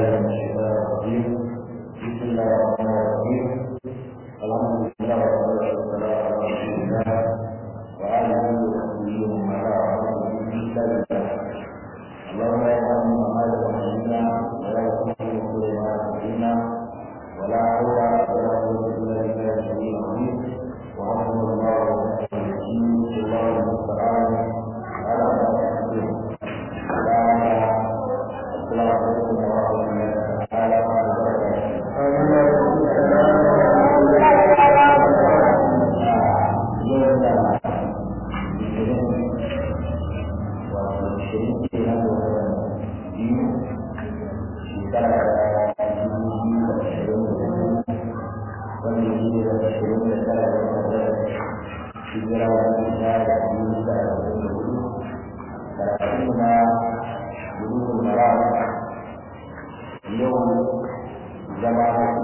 من الشيطان الرجيم بسم الله الرحمن الرحيم الحمد لله والصلاة والسلام على رسول الله وآله وصحبه ومن والاه في كتاب الله اللهم لا يعلم ما يعلمنا ولا يكون كل ما يعلمنا ولا حول ولا قوة إلا بالله العلي العظيم وحسبنا الله ونعم الوكيل الله المستعان على ما تصفون السلام عليكم ورحمة الله تعالى يوم زمان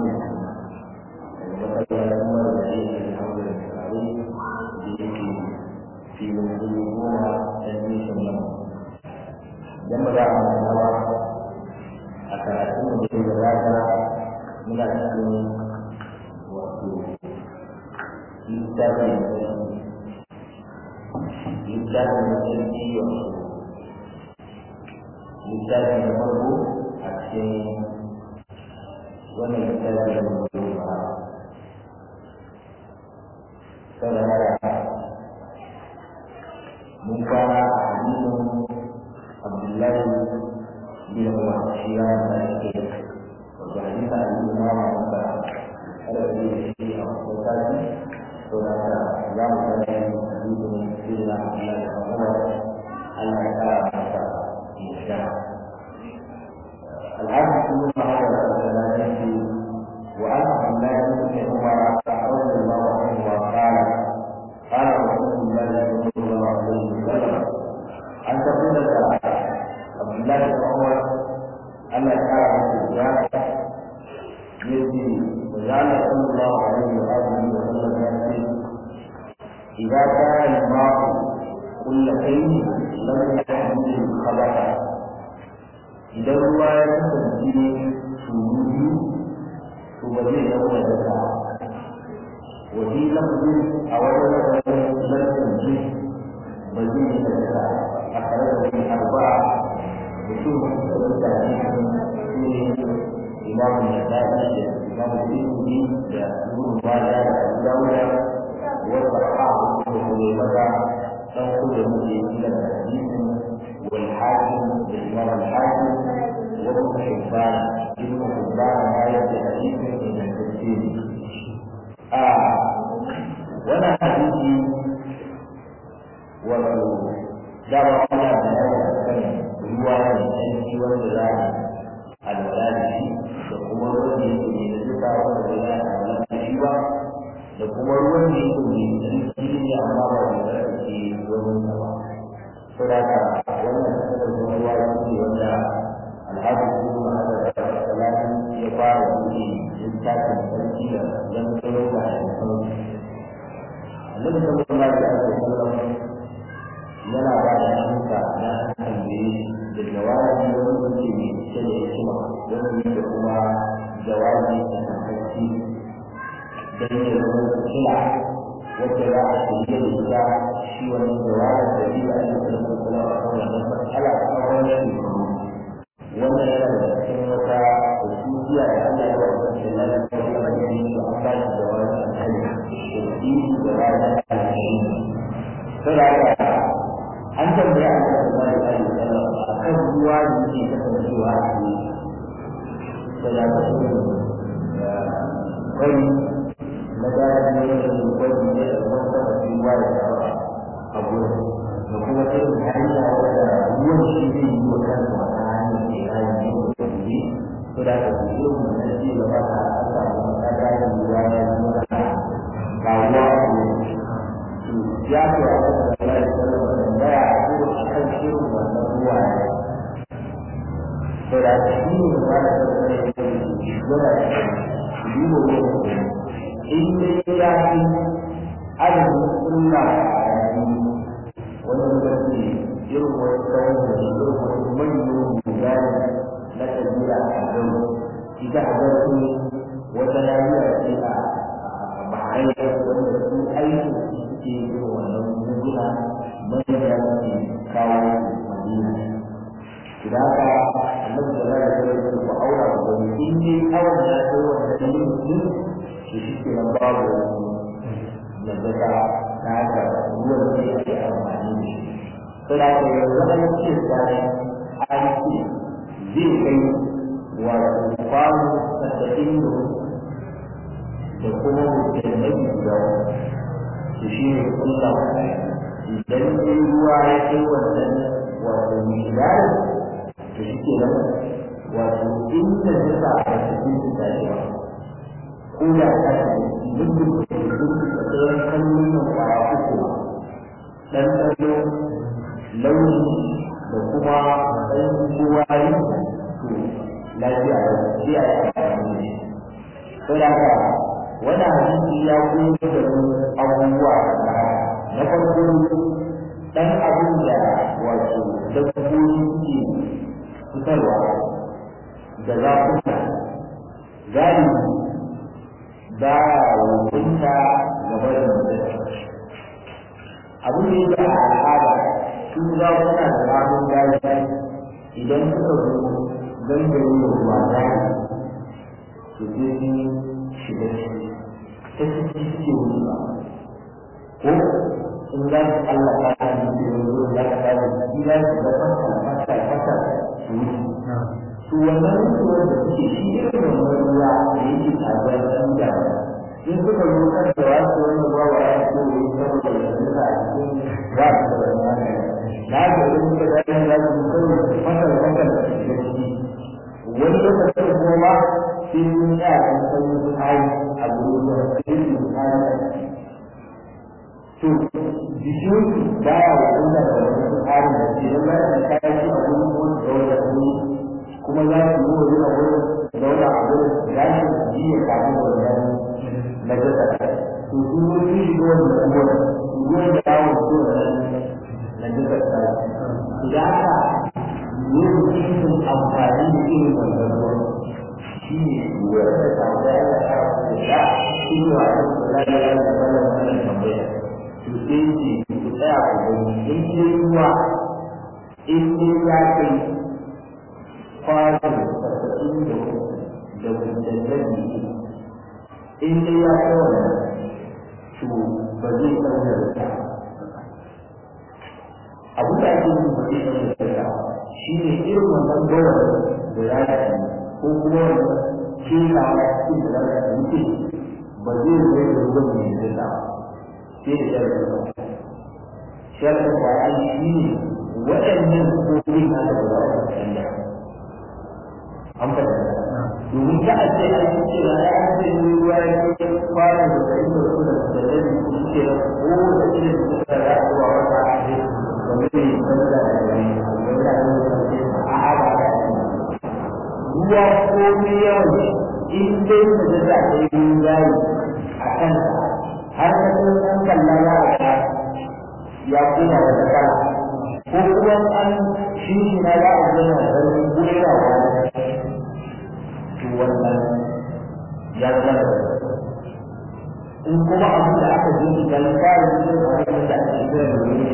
في منظومة تنمية النمو dan ba za a manta ba a karatun da ke gabata muna cikin wato littafin littafin na sarki wato littafin na farko a cikin wannan littafin da mutum ba saboda haka mun fara a hadisin Abdullahi bin Umar shi ya da yake wato hadisa a cikin mama maka kada ku yi shi a wakati to da ka za mu ga hadisin sirra Allah da Umar Allah ya kara masa yadda الحديث من هذا الثلاثة وعن عبد الله بن عمر رضي الله عنهما قال قال رسول الله صلى الله عليه وسلم أن تقول عبد الله بن عمر أن كان الزكاة يجي وجعل صلى الله عليه وآله وسلم يأتي إذا كان الماء كل شيء لم يحمل الخبث إذا ruwa ya kasance shuru biyu to ba zai zama da zaka wafi lafazin a wajen lafazin lantarki ba zai yi da zaka a tare da wani arba'a mutum da wanda ne ne imamu da daɗi da imamu tirmidhi da ibnu majah da abu dawuda wa sahahu da kuma maza dan kuma muke yi da hadisin wal hakim da imam al hakim wa ibn hibban ibn hibban ma ya da hadisin da tafsiri a wannan hadisi wato dama ana bayani kan ruwa ne aiki wanda za a alwala da shi da kuma ruwan da yake ne da duka wanda ba za a alwala da shi ba da kuma ruwan da yake ne da shi ne amma ba da za a ce ruwan sa ba to da ka wannan kasar da ruwa ya ce wanda alhaji kuma hada da salati ya fara buɗe littafin sarki da zan tsoro da sauki annabi sallallahu alaihi wasallam yana ba da shuka na tambaye da jawabi wanda ke mai cike da hikima wanda yake kuma jawabi a tabbaci don ya zama kila wacce za a shirya da ita shi wannan jawabin da yi a yin sarki kuma a kan wannan matsala a tsawon shekaru wannan yana da cikin wata hususiya da Allah ya wa kan shi na da kuma da yi su an ba shi jawabin a kan da yi jawabin a kan shi. Saboda an tambaya a kan Allah ya yi sallah a kan ruwa da yake kasancewa a cikin da ya kasu da kwari na gaya ne da su kwari ne da ruwan sama su ruwa da yawa a gurin da kuma sai da hanya wadda ruwan shi zai yi wa kansa wata hanyar da ya yi ne da kuma to da ka fi yi mu na ci gaba da an samu na gaya ruwa ya zo da ga ruwa a gurin ya ce a kan Allah ya sallah tambaya a gurin a kan shirin wannan ruwa ne to da shi ne ba da sallah ya ce yana da yi wa ruwa in dai ya fi adadin sunna a yanzu wani lokaci irin wasu tsawon da irin wasu manyan mutane na kabila a gano ita a gano wata lafiya ce a bahrain wanda su aiki suke yi wannan muguna manya ke kawo madina da haka annabi da zai da zai ku aura ku gani in dai awon ya kai wannan dalilin din to shi ke nan babu wani yadda ta na haka ruwan da yake amfani da shi to da ke yanzu an ce tsari an ce zai kai wato kwano tasa'in da kuma mujalladi guda to shi ne kulla idan dai ruwa ya kai wannan wato mishidari to shi ke nan wato inda suka a cikin su tashi ba ko da ta ce muddin da ke sun da tsayin kallon nan kwaya uku ɗanɗano launi da kuma matsayin kowa yi to lafiya da shi a yi amfani da shi. Ko da haka wani hadisi ya koyar da mu abubuwa da na farko dan abin da wato dabbobi ke fitarwa da zafuka galibi ba wukunta gaba da mutum abin da yake a al'ada su zakuna da ramun gashi idan suka zo gangare da ruwa gani su je shiga ciki ta ciki suke wucewa ko in za su Allah ta ta yi da yanzu za ka ta da shi za su ga fasa fasa fasa su wuce su wannan ruwa da suke shi irin wannan ruwa da yake tazuwa ɗan da in suka zo kan da wasu wannan ruwa wa ya ce ne saboda yanzu a cikin za su da wani na ga in suka ga yan za su kawai fasa fasa da shiga ciki wani lokacin kuma sai mun tsaya kan sanyi tsari a gurin da sai su tsari to jikin baya wa wanda da wani tsarin da ke nan bayan da kayan shi a wurin wani da wanda ne kuma za su yi wani a wurin zauna a wurin gashin ji ya kamu da wani na gasa to su wani shi ga wani da wani ruwan da yawon su da na gasa tsari idan aka yi mutum amfani da irin wannan ruwan shi ne ruwan da samu da ya kara da sha shi ne wa da ya yi da wannan tambaya to sai ce ku tsaya ku gani in dai ruwa in dai ya kai kwano saba'in da da gudanarri in dai ya kai wannan to ba zai ɗauka da ta abu da ake yi ba zai ɗauka da ta shi ne irin wannan gawar da ya ci ko kuma wannan kelawa cikin da za ta wuce ba zai zai da ruwan mai zai ta sai da sharri ba sharri ba ai shi ne waɗannan kofin na da ba za su canja an fahimta domin ta a ce an ce na ya ce ne ruwa ya ce fara da kai da su da da da su ce da ko da ce da su da ya zuwa wata a ce ba zai canza da gari ba da ne a a ba da ruwa ko ne yawan in dai da da ta yi yayi a kansa har da sun san kallon ya ga ya kuma wata kala ko kuma an shi shi na ya ga na ganin gurawa to wannan ya zama da in kuma abin da aka ji shi kan fara cikin abin da ake kira da wani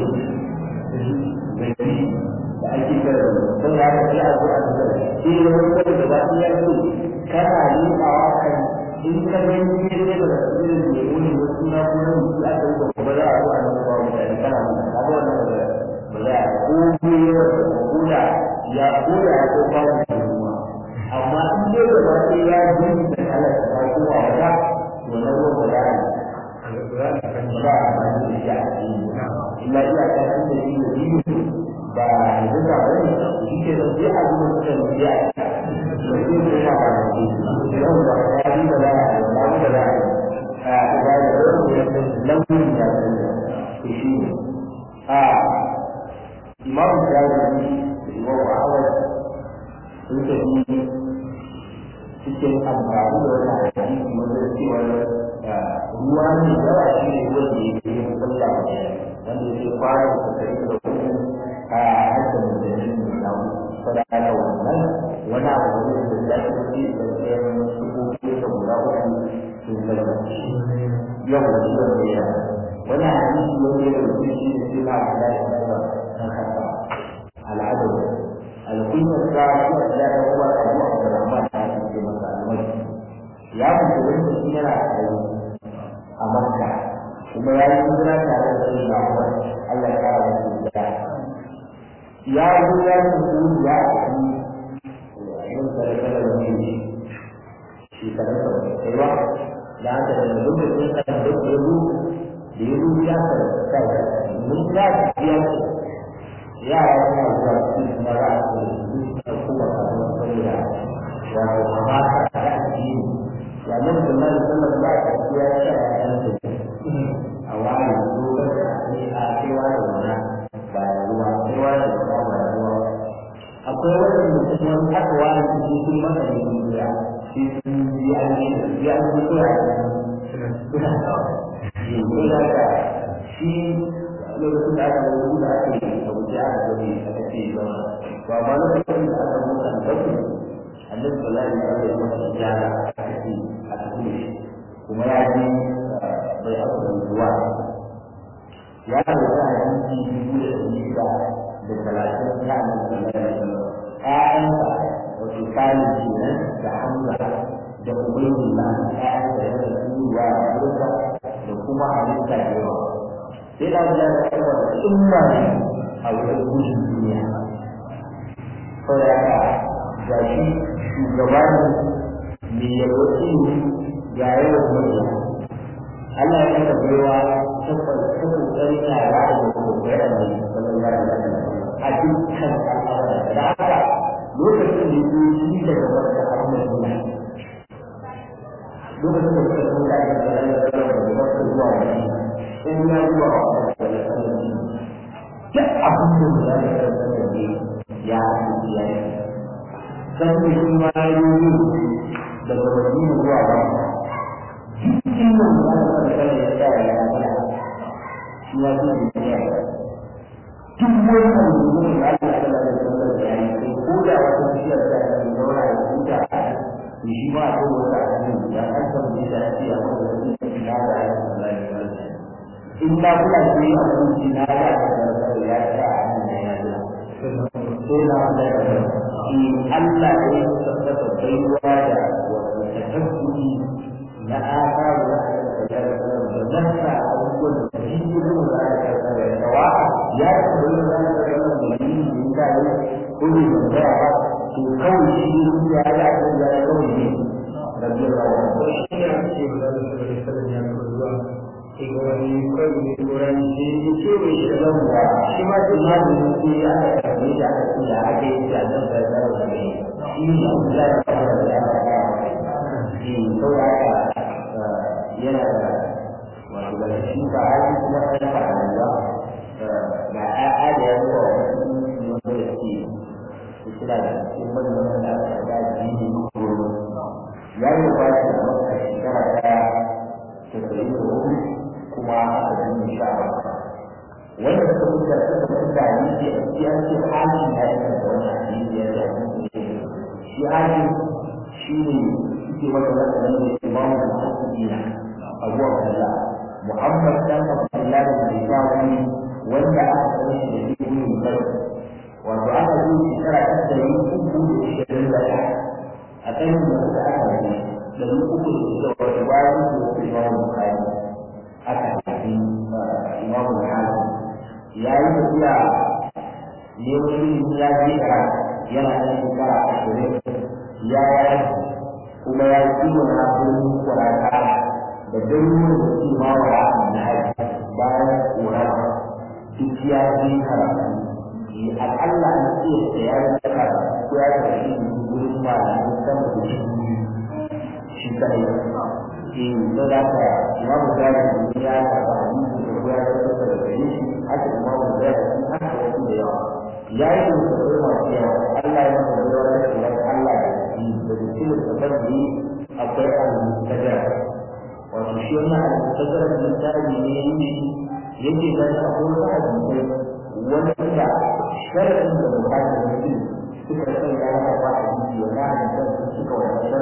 mai fi da ake kira da don ya ga sai a zo a zuwa shi ne wani kawai da ba ya ce kana liƙawa kan in ka gani ne sai da irin da wani wasu na kuma mutu aka yi ba ba za a zo a nan ba mutane kana mun ka ga wannan ba ba za a ko ne ko da ya ko da ya ko ba da ruwa amma in dai da ba sai ya ji da kala ta ko wa ba to na ruwa ba za a ba a ba da shi a cikin illa iya ta sun da shi da shi ba da duka ba ne shi ke da sai a zuwa da shi a cikin da shi ko ba da shi yau da ya yi da za a yi ba da za a yi a ba da launin ya canza to shi ne a imam shafi'i da imam ahmad sun tafi cikin amfani da wannan hadisi wanda cewa ruwa ne yawa shi ne wanda ya ke yin sallah wanda ya ke fara da kai da kuma a hajjar mutane ne na sadaka wannan wani ce da ɗayan sukoki da guda uku sun salwanci yau da shi wanda ya wani hadisi wanda ya rubuce shi da shi ma a kula da kuma kan kasa al'adar alkunyar sa shi a kula da kuma abu a da rahman da ake ce masa almai ya fito wanda shi yana tsaye a makka kuma ya yi hijira tare da shi na umar Allah ya kara masa hijira ya zo ya yi mutu ya ci yin sarkar da ne shekarun sa ba kai ba da haka da lokacin kan da ya zo da ya zo ya sarkar da mun ya biya ce yara suna zuwa su kuma za a ce su ta kuma kafin saboda wato kamata ta addini ya nan da nan sallar ba ta biya sha ɗayan su a wani lokacin a kewa da wannan ba ruwa ruwa da ruwa ba ruwa akwai waɗanda kuma aka wani su sun masa ne duniya shi sun yi an yi da ya an yi suna suna shi ko da ka shi lokacin da aka yi da aka yi a wuce aka gani aka ce ba ba ba lokacin da aka mutu an dauke annabi sallallahu alaihi wasallam ya masa ijara aka ce a tafi kuma ya ji bai aka ruwa ya rubuta hadisi dubu da ɗari shida da talatin ta annabi sallallahu alaihi wasallam ƴaƴansa wato kani kenan da hamza da ubaydullah ƴaƴansa ya da turuwa da burka da kuma halitta da yawa sai da ya da kuma tsumma ne a wurin gudun duniya saboda haka ga shi shugaba ne mai yalwaci ga yawan murya Allah ya kasa baiwa ta kokarin yara da kokarin da sallallahu alaihi wasallam a dukkan al'amura da haka lokacin da ya yi daga wata harmar duniya lokacin da suka zo da ake da ya zama da wata zuwa wani in ya zuwa wani da ya zama da duk abin da ya zama da ne ya yi ya yi san da shi ma ya yi daga wani zuwa wani cikin nan da aka fara kare ya tsaya ya fara shi ya zo da ya duk wani abu da aka fara da sallar da ya yi ko da wata bishiyar da ya yi zauna ya huta to shi ma a kowa da hannun da an san da ya ce a wanda zai ci na da ya sallar da ya in na kula da yi a wani na da ya sallar da ya ce a hannun da ya ce sai na kula da shi Allah ya tabbata baiwa da wata tabbuni na aka da da nasa abubuwan da shi ne da za a karɓa da yawa ya ce da za a karɓa da yi da ya yi ko ne da ya ba to kawai shi ya yi a kan ya kawai ne da biyar da wani shi ne ake ce ba da su da sallan ya kuma zuwa ke ga wani kawai ne turan shi ya ce mai shi da da shi ma ce ma da yake ya aka karɓe da aka ce da aka yi da nan da ya da ne shi ne da ya fara da ya fara shi saboda haka yana da wato da shi ba a yi kuma ɗan fa'ala ba ga ƴaƴa da ya zuwa wasu wanda da ke su suna da cikin wani wanda da aka ga jini kuro ya yi ba shi da maka shekara ɗaya da ɗari da hudu kuma aka jini sha ba wanda suka fita suka fita ne ke a cikin ce hali na yi da wani hadisi ya da shi hali shi ne suke masa wata ne imamu da haƙiƙina abu abdullah muhammad dan abdullah da bisawi wanda aka san shi da ibnu bakr wato aka zo shekara ta dari uku da ishirin da ɗaya a kan da aka aka yi dari uku da ishirin da wato bayan da wasu imamu bukari aka haifi imamu hakim ya yi tafiya neman ilimi ya je yana da shekara ashirin ya yi kuma ya yi kiwon hakurin kurata da garuruwan da ke mawara na haji bayan kurata duk ya je karatu al'alla na iya da ya yi saka ko ya yi shi wurin malamin sama da shi shi kadai eh to da ka imamu gari ya karɓa hadisi da ko ya yi saka da gare shi haka imamu gari haka wasu da yawa ya yi da su masu yawa Allah ya masa da wani tsoron Allah da shi da cikin da yi akwai al-mustajar wato shi wannan al-mustajar da tsari ne yake yake da akwai wani hadisi wanda sharadin da bukatar mutum suka san ya haka ba a jiki wa na da suka wani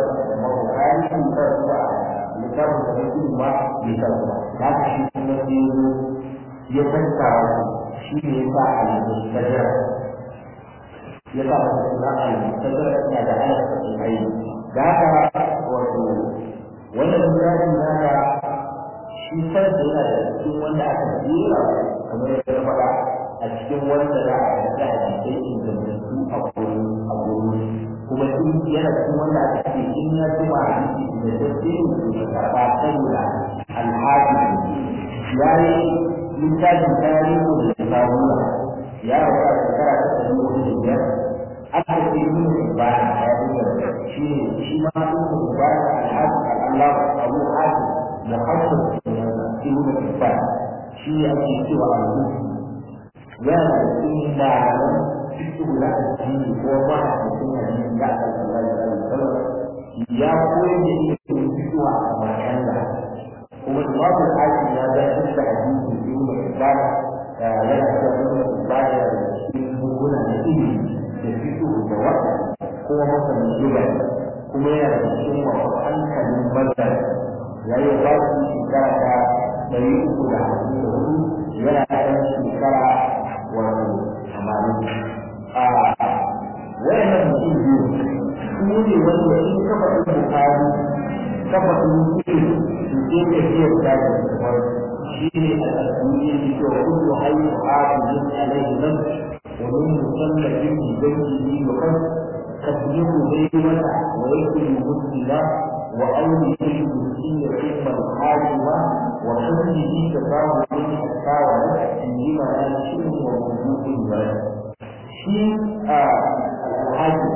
bisa kuma da ka shi kuma sai zo ya tattawa shi ne ya sa al-mustajara ya sa masa suna al-mustajara yana da alaƙa da ai da haka wato wannan misali naka shi farko yana da cikin wanda aka jera kamar yadda na faɗa a cikin wanda za a yi da hadisai ingantattu a gurin a gurin kuma in yana cikin wanda aka ce in ya tuma hadisi da tafsirin su da karɓa saboda alhaji ya yi littafin tarihi da sabuna ya rabu a shekara ta ɗari hudu da biyar aka ce yin ibada a yadda shi ne shi ma yin ibada alhaji al'allah abu haji muhammad ibn Hibban shi ne ake cewa al-Musi yana da cikin malaman fiqh na addini ko ma a cikin hadisi da aka sallallahu alaihi wasallam ya koyi da ilimin fiqh a Makka kuma Imam al-Hakim ya ga da hadisi ibn Hibban yana da ibn Hibban da cikin buguna da ilimi da fiqh da wata kuma masanin lugha kuma yana da cikin wasu hankalin bazar ya yi ba su shekara ta ɗari uku da hamsin da hudu yana ɗan shekara wato tamanin a wayannan mutum biyu su ne wanda in ka faɗi bukari ka faɗi mutum su ke tafiyar da da kamar shi ne a tsakani ne ke wa kullu hayyu hafizin alaihi nan wa min musallafin bi baytihi wa kan tasbihu bayyana wa yakulu muslima وأوله المسكين ثم الحاكمة وحمله تفاهم من التاوى عندما ينشئ ووجود البلد شيء الحاكم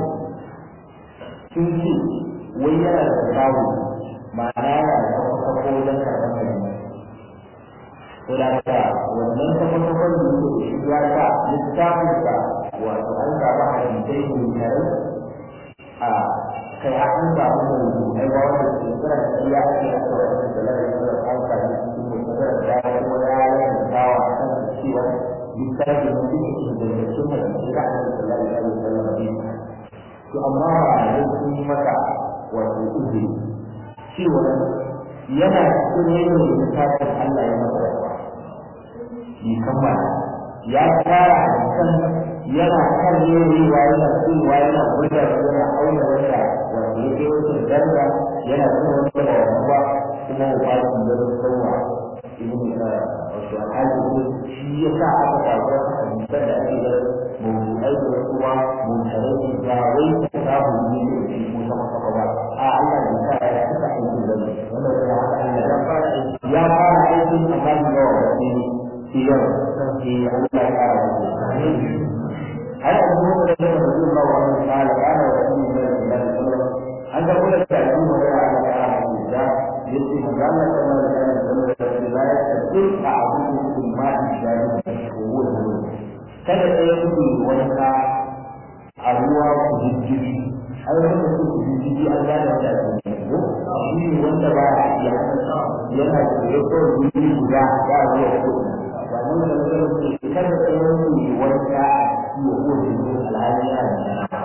تنسي ويرى التفاهم معناه تفقه لك أمامك Wadata wannan tafafafan da yake shiga ta littafinsa wato an gaba hadisai ne tare a kai a an samu mai ai ba wanda ke kira da ya ake a kawai da da lalai da an sami cikin mutagar da ya kuma ya yi da dawa a kan cewa littafi na cikin ingantaccen hadisi da aka da lalai da lalai da lalai to amma ba da sun yi maka wato uzuri cewa yana cikin yanayin littafin Allah ya masa yawa bi kammala ya fara hadisan yana kan yewa yana cewa yana gwada yana auna wanda wanda ya kai wata daraja yana nuna wanda ba wani ba kuma ba shi da sauwa ibn wato alhaji shi ya sa aka samu wata hadisan da ake da mawdu'ai da kuma mutarai da wai ta samu ne da shi ko sama kafa ba a Allah ya sa ya saka aikin da wannan ya haka Allah ya fara aiki ya fara aikin amma da yawa da shi yau sai Allah ya fara aiki هل أبو هريرة رضي الله عنه قال قال رسول الله صلى الله عليه وسلم أن تقول التعليم ولا على كلام الله يجب أن الله صلى الله عليه وسلم لا يستطيع أعبده في الماء الشارع وهو الهدوء kada ɗaya kuke wanka a ruwa ku jijjigi ai wanda su ku jijjigi an gane wanda ake yi ko shi ne wanda ba ya iya yana da ya kawai wuri guda ba ruwa ko ba mun da mutum ke kada ɗaya kuke wanka a iya kowace yin alhali yana da yana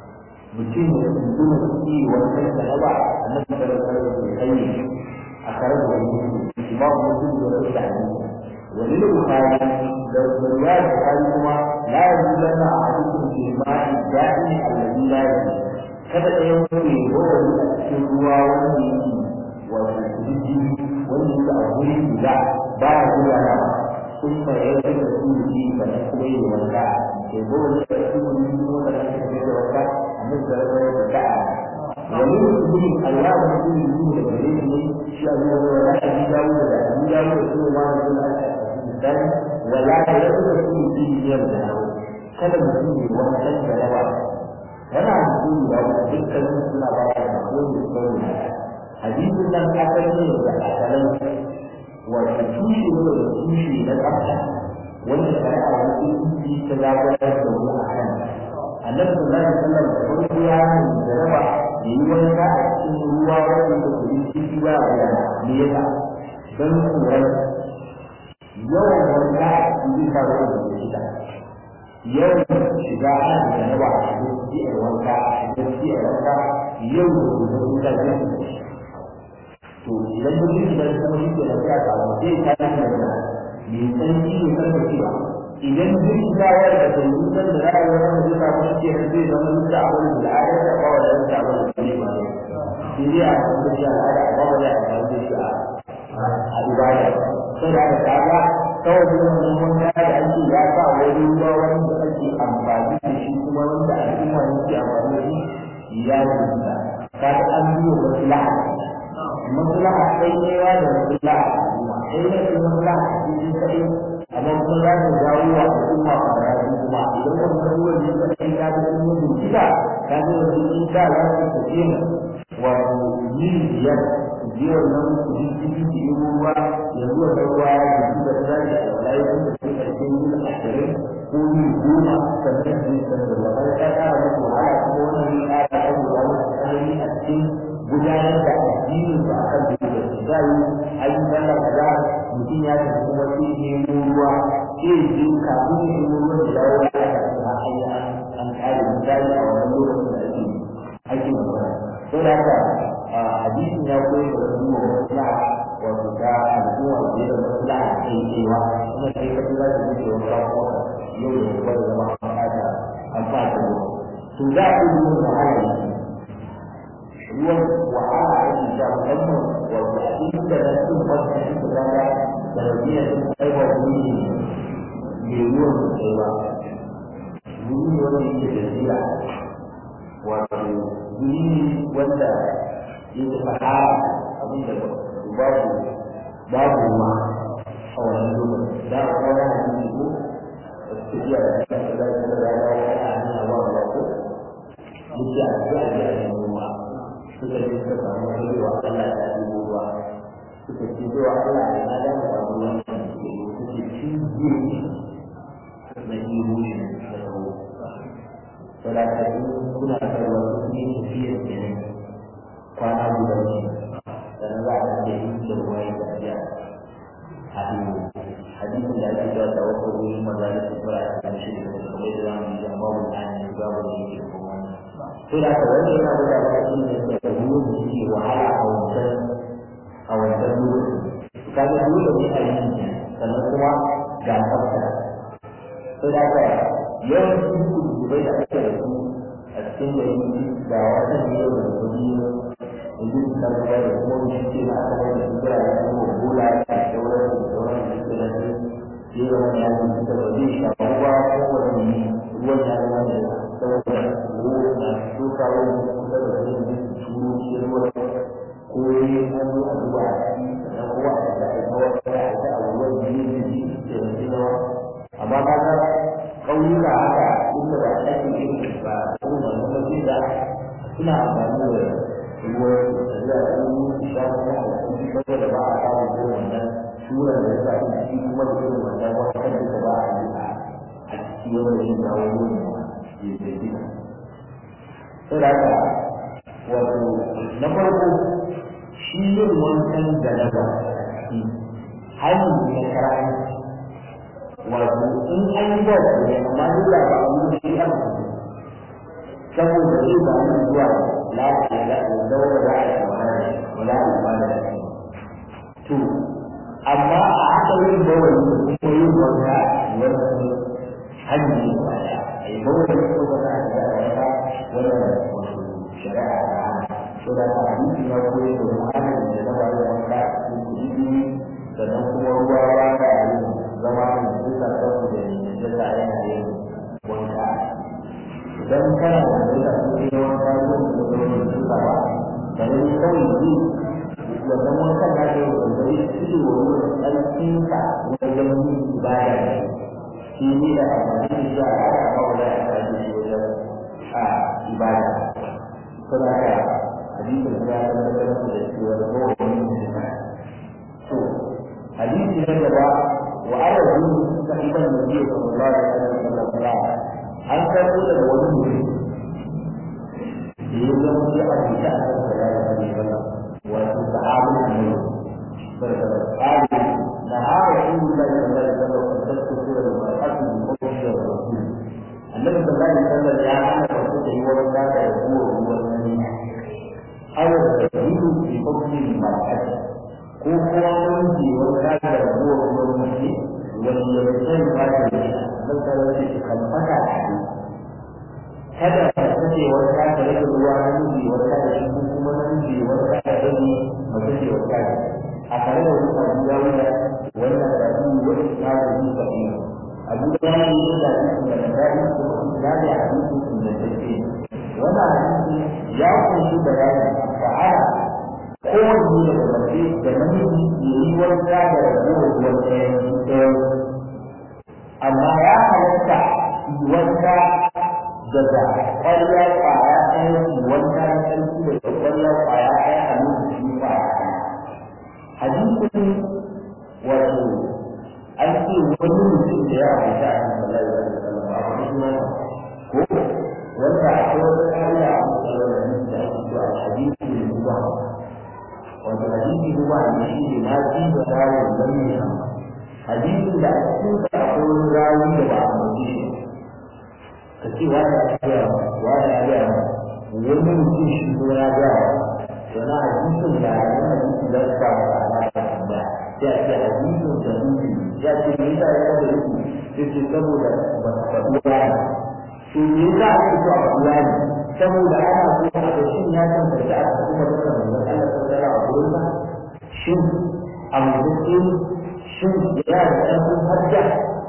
mutum da mutum da suke wannan da na ba a nan da rasa da ke kai a tare da wani imam mutum da rasa da hannu wani da bukari da ruwa da bukari kuma la ya yi lana a hadisin ke ma'i daɗi allazi la ya yi kada ɗaya wani wani a cikin ruwa wanda yake wato jijjiri wanda yake a wuri guda ba ya gudana ثم يجب رسول فيه فنحكم إليه والكعب يقول لك رسول الله ولا تحكم إليه والكعب مثل الكعب ومن الدين الله رسول الله الكريم شاء ولا أبي داود ولا أبي داود رسول الله صلى الله عليه وسلم ولا يجب رسول فيه يرجع kada mutum ne wannan da yawa yana mutum da dukkanin suna ba da kowane sauri hadisin nan asali ne da asalin wato tushe ne da tushe na tsafta wanda shari'a musulunci ta zaɓar da mu a kan annabi sallallahu alaihi wasallam da farko ya yi da raba da yi wani ka a cikin ruwa wanda da ku yi ciki ba a da me yasa don tsoron yawan wani ka a cikin zai sa ruwa da shida yawan shiga ana da raba a cikin ji'ar wanka a cikin ji'ar wanka yau da gobe wuta zai to idan duk idan kuma shi ke nan ya samu sai ka yi da mai tsanci ne karfa cewa idan duk gawar da ta yi san da ra'ayi wani da zai samu shi ke zai zama duk da abin da al'ada da ba wa da ta abin da ne ba ne sai dai a kan da shi al'ada ba wa da ta da shi a a ibada sai da ka ga kawai duk wannan wanda da ake ya sa wani ruwa wanda ake amfani da shi kuma wanda al'umma ne ke amfani da shi ya rubuta kaga an biyo maslaha maslaha sai newa da maslaha al'umma sai ne da maslaha cikin kai amma kuma za ta jawo wa al'umma fara kuma idan ka ga ruwan ne ka kai ka ga sun yi kika ka ga wani in ka za ka tafi wato yin biyar biyar nan kudi ciki da yi ruwa yanzu da ruwa ya ji da tsari da walayi sun da suka cikin yin ashirin ko yin goma sannan su yi sanar da wani ya kara musu wahala kuma wannan ya kara abubuwa wasu tsanani a cikin gudanar da addinin ba kan da da su da yi ayi sallah kaza mutum ya tafi kuma sai ne ruwa sai ji kafin ya yi ruwan da dawo ya aka kuma ayi an kare misali a wannan lokacin da ake ake magana sai da haka hadisin ya koyi da wasu maslaha wato ta al'umma da da maslaha kai cewa kuma kai ka za ka wuce wani rafuwa yau da gobe da zama an fata an fata to za ku yi wahala ruwan wahala a yi sha musamman wato a inda na cin wasu cikin rana da rabiya sun kai wa wuri mai ruwan sosai ba wuri ne wanda yake da zira wato wuri wanda yake sahara abin da babu babu ruwa a wannan lokacin da a kwana a cikin ko tafiya da kan da zai da rana wa a hanya wa ba ko yake a zuwa da yin ruwa suka je suka samu cewa Allah ya yi ruwa suka ce cewa Allah ya na da samu wannan suke cin na yi ruwa da kawo saboda kuna karɓar su ne tafiyar kenan kwana guda ne sannan za a ce yin da ruwa ya tafiya a hannu hadisin da ake cewa da wasu ruwan maza da su fara a kan shi da kuma da zamu yi amma babu ɗani babu da yake kuma wannan sai da kawai ne yana da ba shi ne da ruwan da yake wahala a wancan a wancan lokaci ka ga dole ne a yi sannan kuma ga tsafta sai da ka yawancin kudurai da ake da su a cikin gari da wata ne yau da kudi yanzu su kan gaba da kuma wani ce na aka wani su kira da kuma bola da sauran da sauran da suke da su sai da wani ya zuci da ba zai shafa ruwa ko wani ne ruwan ya zama da sauran ruwa na tuka wani kusa da wani ne su turo shi ruwa ko yi an zo a zuba a ciki sannan kuma a da a kawar da a ta a ruwan da ne da shi ke da shi nawa amma ka ga ƙauyuka haka inda ba a ake yin ba irin wannan ba sai da suna amfani da ruwan da za a yi sha kuma a cikin saboda ba a samu irin wannan tura da ya sa shi kuma da irin wannan wasan da ba a yi a cikin wani yin kawo ruwan da ya ke gina. Sai da haka wato na farko shi yin wancan da na ba hanyar ne na karanci wato in an yi ba su ne amma dole ba a yi shi an saboda zai ba mu zuwa lafiya da daura da aka wani wala ba da shi to amma a haka yin bawai ko yin wanka wani hanyar ba ya ai bawai ko ba za a ga wata wannan wato shari'a ta so da ta hadisi ya koyi da wani da na bada wanka ko kudi sannan kuma ruwa ba ta yi zama da duka kanku da jasa yana yin wanka idan kana da duka su ne wanka ko da wani duka ba da ne kawai ji wannan wankan da ke da zai ci wa wurin ɗancinka wajen yin ibada ne shi ne da amfani da shi a aka kawo da ya kaji shi wajen a ibada saboda haka hadisin ya tabbatar da cewa kowane mutum to hadisi na gaba وعلى الدين صاحب النبي صلى الله عليه وسلم an karɓo daga wani wuri da ya zama sai a fita a kan sallallahu alaihi wasallam wato sahabin annabi sallallahu alaihi na hada rasulullahi sallallahu alaihi wasallam kan tasku da mar'atu bi qawli rasul annabi sallallahu alaihi wasallam ya hana wasu da yi wani da da ruwa ruwan nan aw awar da yiwu ke hukumin mar'ati ko kuma wani wata da rabuwar ruwan mace wani ya zai ba da shi nan da wani kan fata shi kada ka kace wata da rage ruwa namiji wata da shi ko kuma namiji wata da rage mace ce wata da a tare da wani abu ya wuce wannan da shi wani ta da shi ka yi abu da ya yi da shi da da shi ko da da hadisi da take wannan hadisi ya kunshi bayani ta'ala kowanne daga mace da namiji ya yi wanka da rabuwar ruwan ɗaya amma ya halatta yi wanka daga ƙwarya ƙwaya ɗaya yi wanka na ƙarfi daga ƙwarya ƙwaya ɗaya a lokaci ƙwaya ɗaya hadisin wato an ce wani mutum da ya halitta a kan sallallahu alaihi wasallam a wani sunan ko wanda akwai wata ƙa'ida a matsayin da ake cewa hadisin ruwa wato hadisi ruwa ne shi ne na ji da rawar lamina hadisin da a cikin sa akwai wani rawi da ba a mutu shi ka ce wani ya gaya wani ya gaya wani mutum shi ko ya gaya to na hadisin da wani hadisi da su ba a alaƙa tambaya sai a ce hadisin da nufi ya ce me yasa ya da nufi sai ce saboda ba ta faɗi wani to me yasa ake so a faɗi wani saboda ana so a ga shin ya tantance a cikin wannan manzon Allah sallallahu alaihi wasallam shin a mutum shin yana da ƙarfin hajja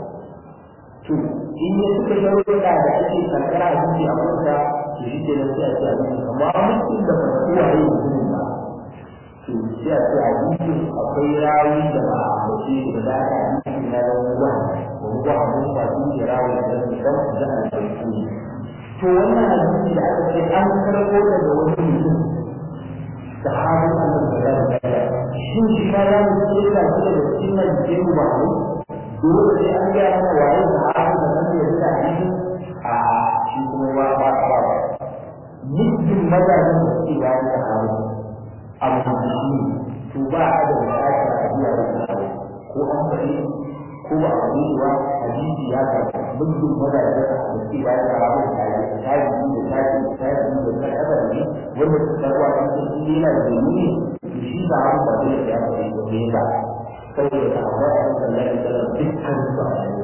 to in ya suka sharuɗa da ake karkara a cikin amurka to shi ke nan sai a ce a cikin amma mutum da fata uwa ya yi mutumin ba to sai a ce a cikin akwai rawi da ba a mace da za a yi cikin na da ruwa da ruwa a mun ba su ke rawi da zai kan da a cikin to wannan hadisi da aka ce an karɓo daga wani mutum sahabin Allah da ya shin shi ma ya mutu da shi da cikin nan ke mu ba ne dole sai an ga mana waye sahabin da nan ya da shi a shi kuma ba ba ba ba mutum mazajin da suke bayan sahabin abu da shi to ba a da bukatar a biya da sahabin ko an faɗi ko ba a yi wa hadisi ya ga mutum mazajin da suke bayan sahabin da ya tabi da tabi da tabi da tabi wanda su karwa a cikin yana da dalili shi ba an ba zai ya ba ne ba saboda ta amma a cikin Allah ya tsara dukkan su a yau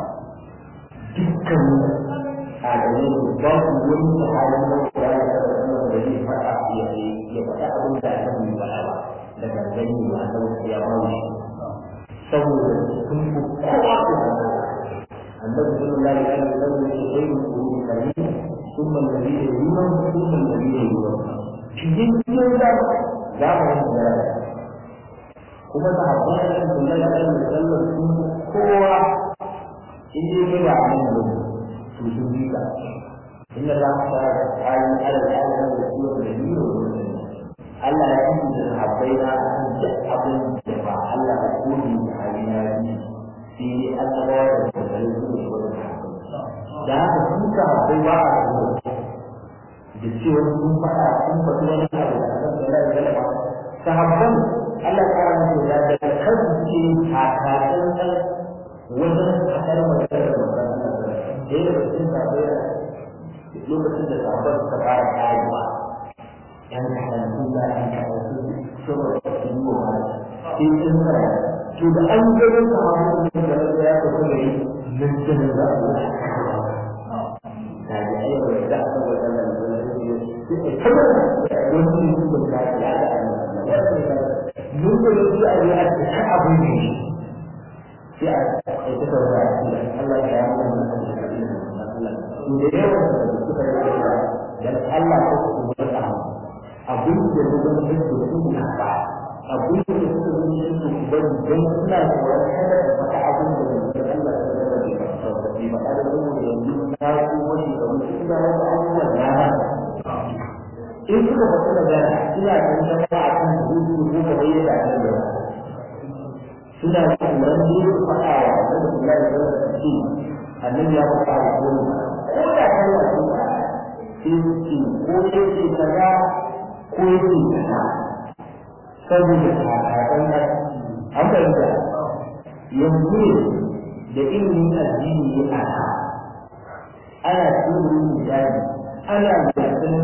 dukkan a gare su ba su wani sahabin da ya ya tsara wannan da zai faɗa ya ya faɗa abin da aka yi ba ba da gangani ba a sauka ya ba shi saboda sun fi kowa da النبي صلى الله عليه وسلم يقول خير القرون قريب ثم الذين يلونهم ثم الذين يلونهم cikin cikin da za mu yi da kuma da haɓar da su da ya ɗan musallar sun kowa in dai kai ba a nan yau to sun bi ka inda za mu fara da tsarin al'adar da su da yi da Allah ya yi da haɓai na kan duk abin da ba Allah ya kodi da hali na yi sai dai annabawa da tsarin su da wani da haka sun ka haɓai ba a da cewa sun faɗa sun faɗi wani abu da kan da lai galaba sahabban Allah ya kara musu da da kansu ke kakakan kan wajen kasar magana da magana da ya da cikin sahabbai lokacin da sahabban suka fara karewa yan karantu da yan karantu saboda su yi wa mara sai sun fara to da an gano sahabban da da ya fito da yi nan jinin za a yi da ya yi da aka wajen mun da yake a yi a cikin abin ne sai a yi ta sauka a cikin Allah ya yi wannan abin da da yawa da suka yi dan Allah ko su ba ta abin da ya zama da su na ba abin da ya zama da su ba dan suna tsoron kada da faɗa abin da ya zama Allah ya zama da ba ba da mu yanzu na ko wani da mutum da wani abubuwan na in suka fata magana suna kan zama a kan hutu ko ka bai da kan da suna tsoron ne su faɗa wa annabi sallallahu alaihi wasallam ce annabi ya faɗa wa ko ko da kan wasu ba sai su ce ko sai ce kaza ko ya ce kaza saboda kakakan nan an fahimta yanzu ne da ilimin addini ya ana ana tsibirin misali ana gasanin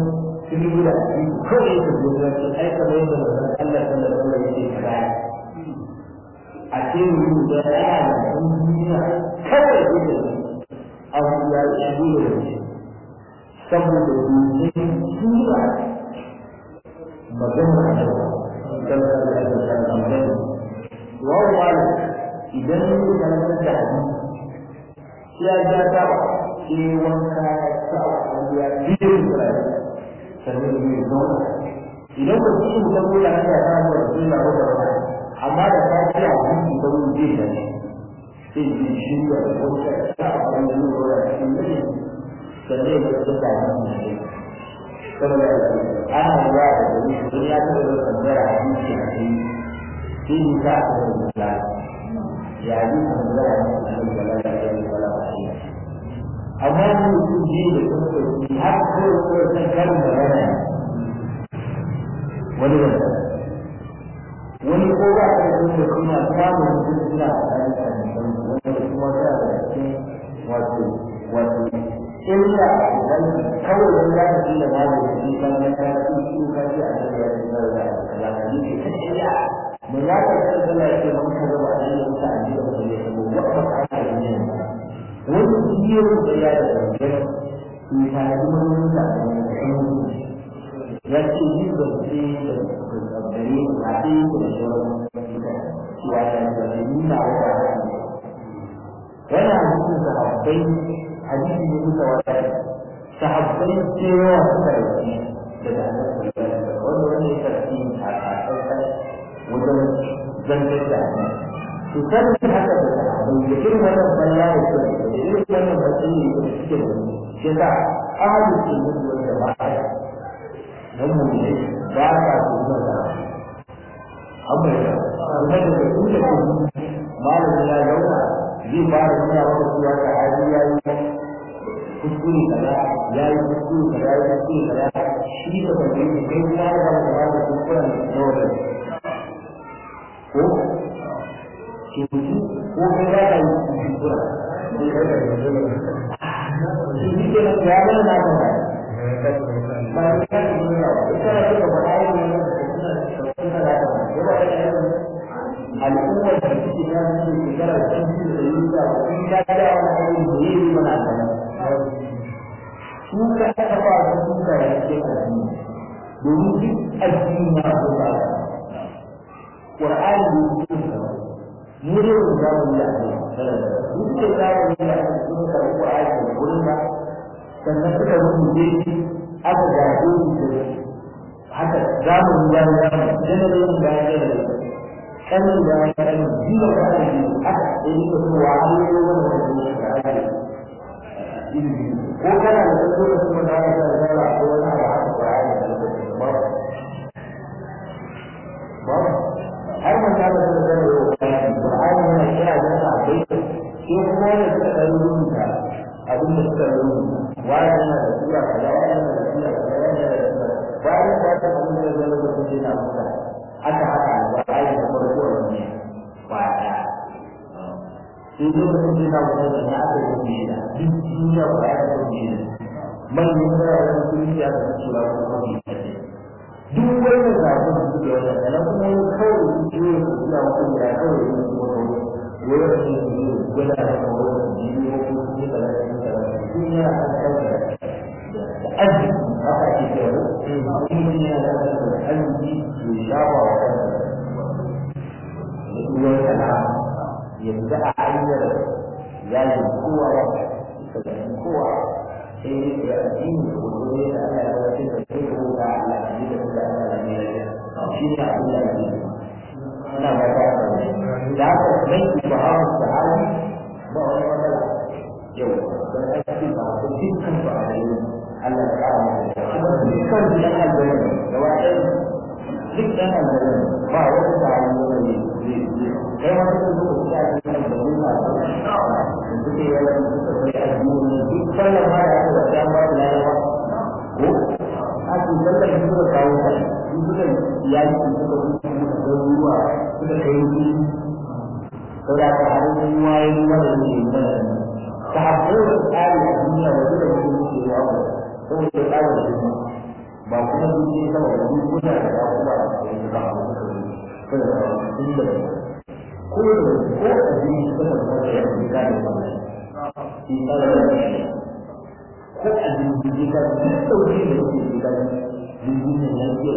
sun yi da shi kawai ka zo da shi ai kamar yadda manzon Allah sallallahu alaihi wasallam yake kira a ce mu da ya da duniya kawai da abu ya shi da shi saboda duniya sura magana da sallallahu alaihi wasallam wa wala idan ne da nan da hadisi ya ja ta shi wanka ta ya biyo da sannan ne zauna idan ka ci mu da kula da ta mu da kula da wannan amma da ta ci a cikin da mu je da shi sai ji shi da wata ta abin da mu da shi ne sannan ya ta da shi saboda ana ruwa da gari sun ya ta da tambaya a cikin shi sai ni ta da ya yi tambaya a cikin da la ilaha illallah amma ni mutum ji da kuma har ko ko san karin da rana wani wanda wani ko ba ka da kuma kuma samun mutum suna da wanda kuma za a cikin wato wato illa idan kawai dan za ka iya ba da shi kan ya ka ci shi ka ci a cikin ya ci da da ya ka yi ke illa mun ya ka san da ya ce mun ka ba da yin ta a cikin da ya ko wa ka ka ne wani biyar da ya da gangan su ta yi wani da ya ce yi da ce da gare a ce da shawarar cewa da da nuna wata yana nufin sahabbai hadisi ne duka wata sahabbai cewa suka rauki daga annabi wanda wanda ya karfi a kasar wajen zantar da to sanin haka da sahabbai da irin wannan balla da ke da irin wannan matsayi da suke da shi da ahadu ke mutu wanda ba a dan mu ne ba ka kuma da amma da kuma da su da malamin ya zauna zai ba da nuna maka cewa ka hali ya yi kuskure kaza ya yi kuskure kaza ya yi kuskure kaza shi da ba zai yi kai kuma ya zama da ba kuskuren na wajen ko ke mutu ko kai za ka yi kuskura sai ka ga yanzu da shi ke nan ya zama na kan ba ba ya ka yi nuna ba ita da suka faɗa yi ne da suna suna da kan ya ba ya yi al'ummar da suke ya zuwa shekara da sun fi da yi da kun ya ga wani abu da yi yi mana kan su ka taɓa su suka yi ke addini domin duk addini na su ba Qur'ani da su mu ne mu za mu yi addini duk da za mu yi addini sun ka Qur'ani da gurin ba sannan suka rubuce shi aka gaje shi da haka za mu yi ya ya generation bayan generation kanin da ya kan jiwa da aka yi aka yi da su wa har yi wani wani da aka yi ko kana da su da su da aka yi da ko wani abu aka fara da su ba ba har man ta da su da yau Qur'ani yana kira da abai ko kuma da suka da rubuta abin da suka rubuta wani yana da sura kaza wani yana da sura kaza wani yana da sura bayan da ta abin da zai rubuta yana muka aka haka alƙur'ani da farko a duniya ba ɗaya sai lokacin da yana wani da aka yi shi da duk duniya ba ya da shi da manyan wuraren duniya da su cewa ko mafi kace duk wani zaɓen da suke wata sannan kuma yin kawai su ce ya ku suna wata da ya kawai yin su wata wani wani ne su yi gwada da kawai da jibi ko kuma su ne da zai yi da duniya a kan da arziki haka ake cewa kuma yana da arziki ya shafa wa kansa ruwan sana yanzu a hanyar yayin kowa ya kasance kowa sai ya addini da wato ne da Allah ya wace da kai ko ga Allah ya da da Allah ne ya shi ne abin da yake ina ba ta da haka mai ibahu sahabi ba wani matsala yau dan aiki ba ko dukkan ba a yi Allah ya kara masa kuma dukkan da Allah ya da wa'ai duk ɗan aljanna ba wani da an yi wani kai wani da zuwa shi a cikin aljanna ba da suke yawan suka kai addini duk sallar ma da aka wata ba da yawa ko a cikin sallar shi suka kawo ta su suka yaki suka kusa suka kai ruwa suka kai ruwa sau da aka haɗu ruwa ya ruwa da ne mana ta haɗu da tsari a duniya da suka yi musu yawa saboda tsari da duniya ba kuma duk sama da duk kuna da ya kuma da su ba a suka yi kada da sun da ko da ko a jini sama da wanda ya fi gane sama shi tsara da shi ko a jini ka duk sauki da yake fi gane jirgin nan ya ke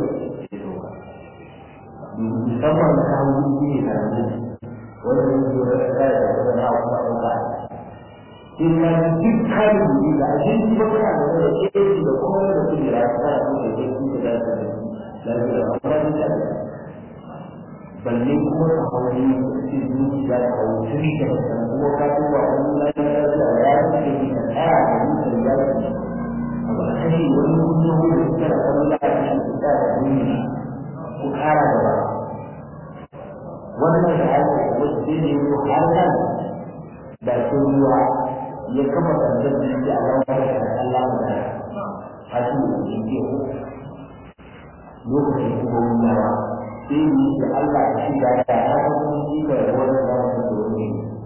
musamman ka hau jirgi ne karami wanda ya zo da kaya da kuma na kuma ɗauka in ma duk kayan da da abinci ba kana da wani keji da kuma da kuma da ta da kuma da keji da da da da da da amfani da balle kuma ka hauri cikin zuci da ka hauri tun da kan kuma ka tuba wani lafiya da ya yi da ka tsaya da mutum ya yi abu a kashi wani kuma wani da kana kallon da ake shi da da duniya ku kara da ba wannan da ake wasu ne har nan da sun ruwa ya kafa sandan da yake a rawar da Allah da hasu da yake ko lokacin kuma wuyawa sai yi da Allah ya shiga da ya kuma shi da wani zama da dole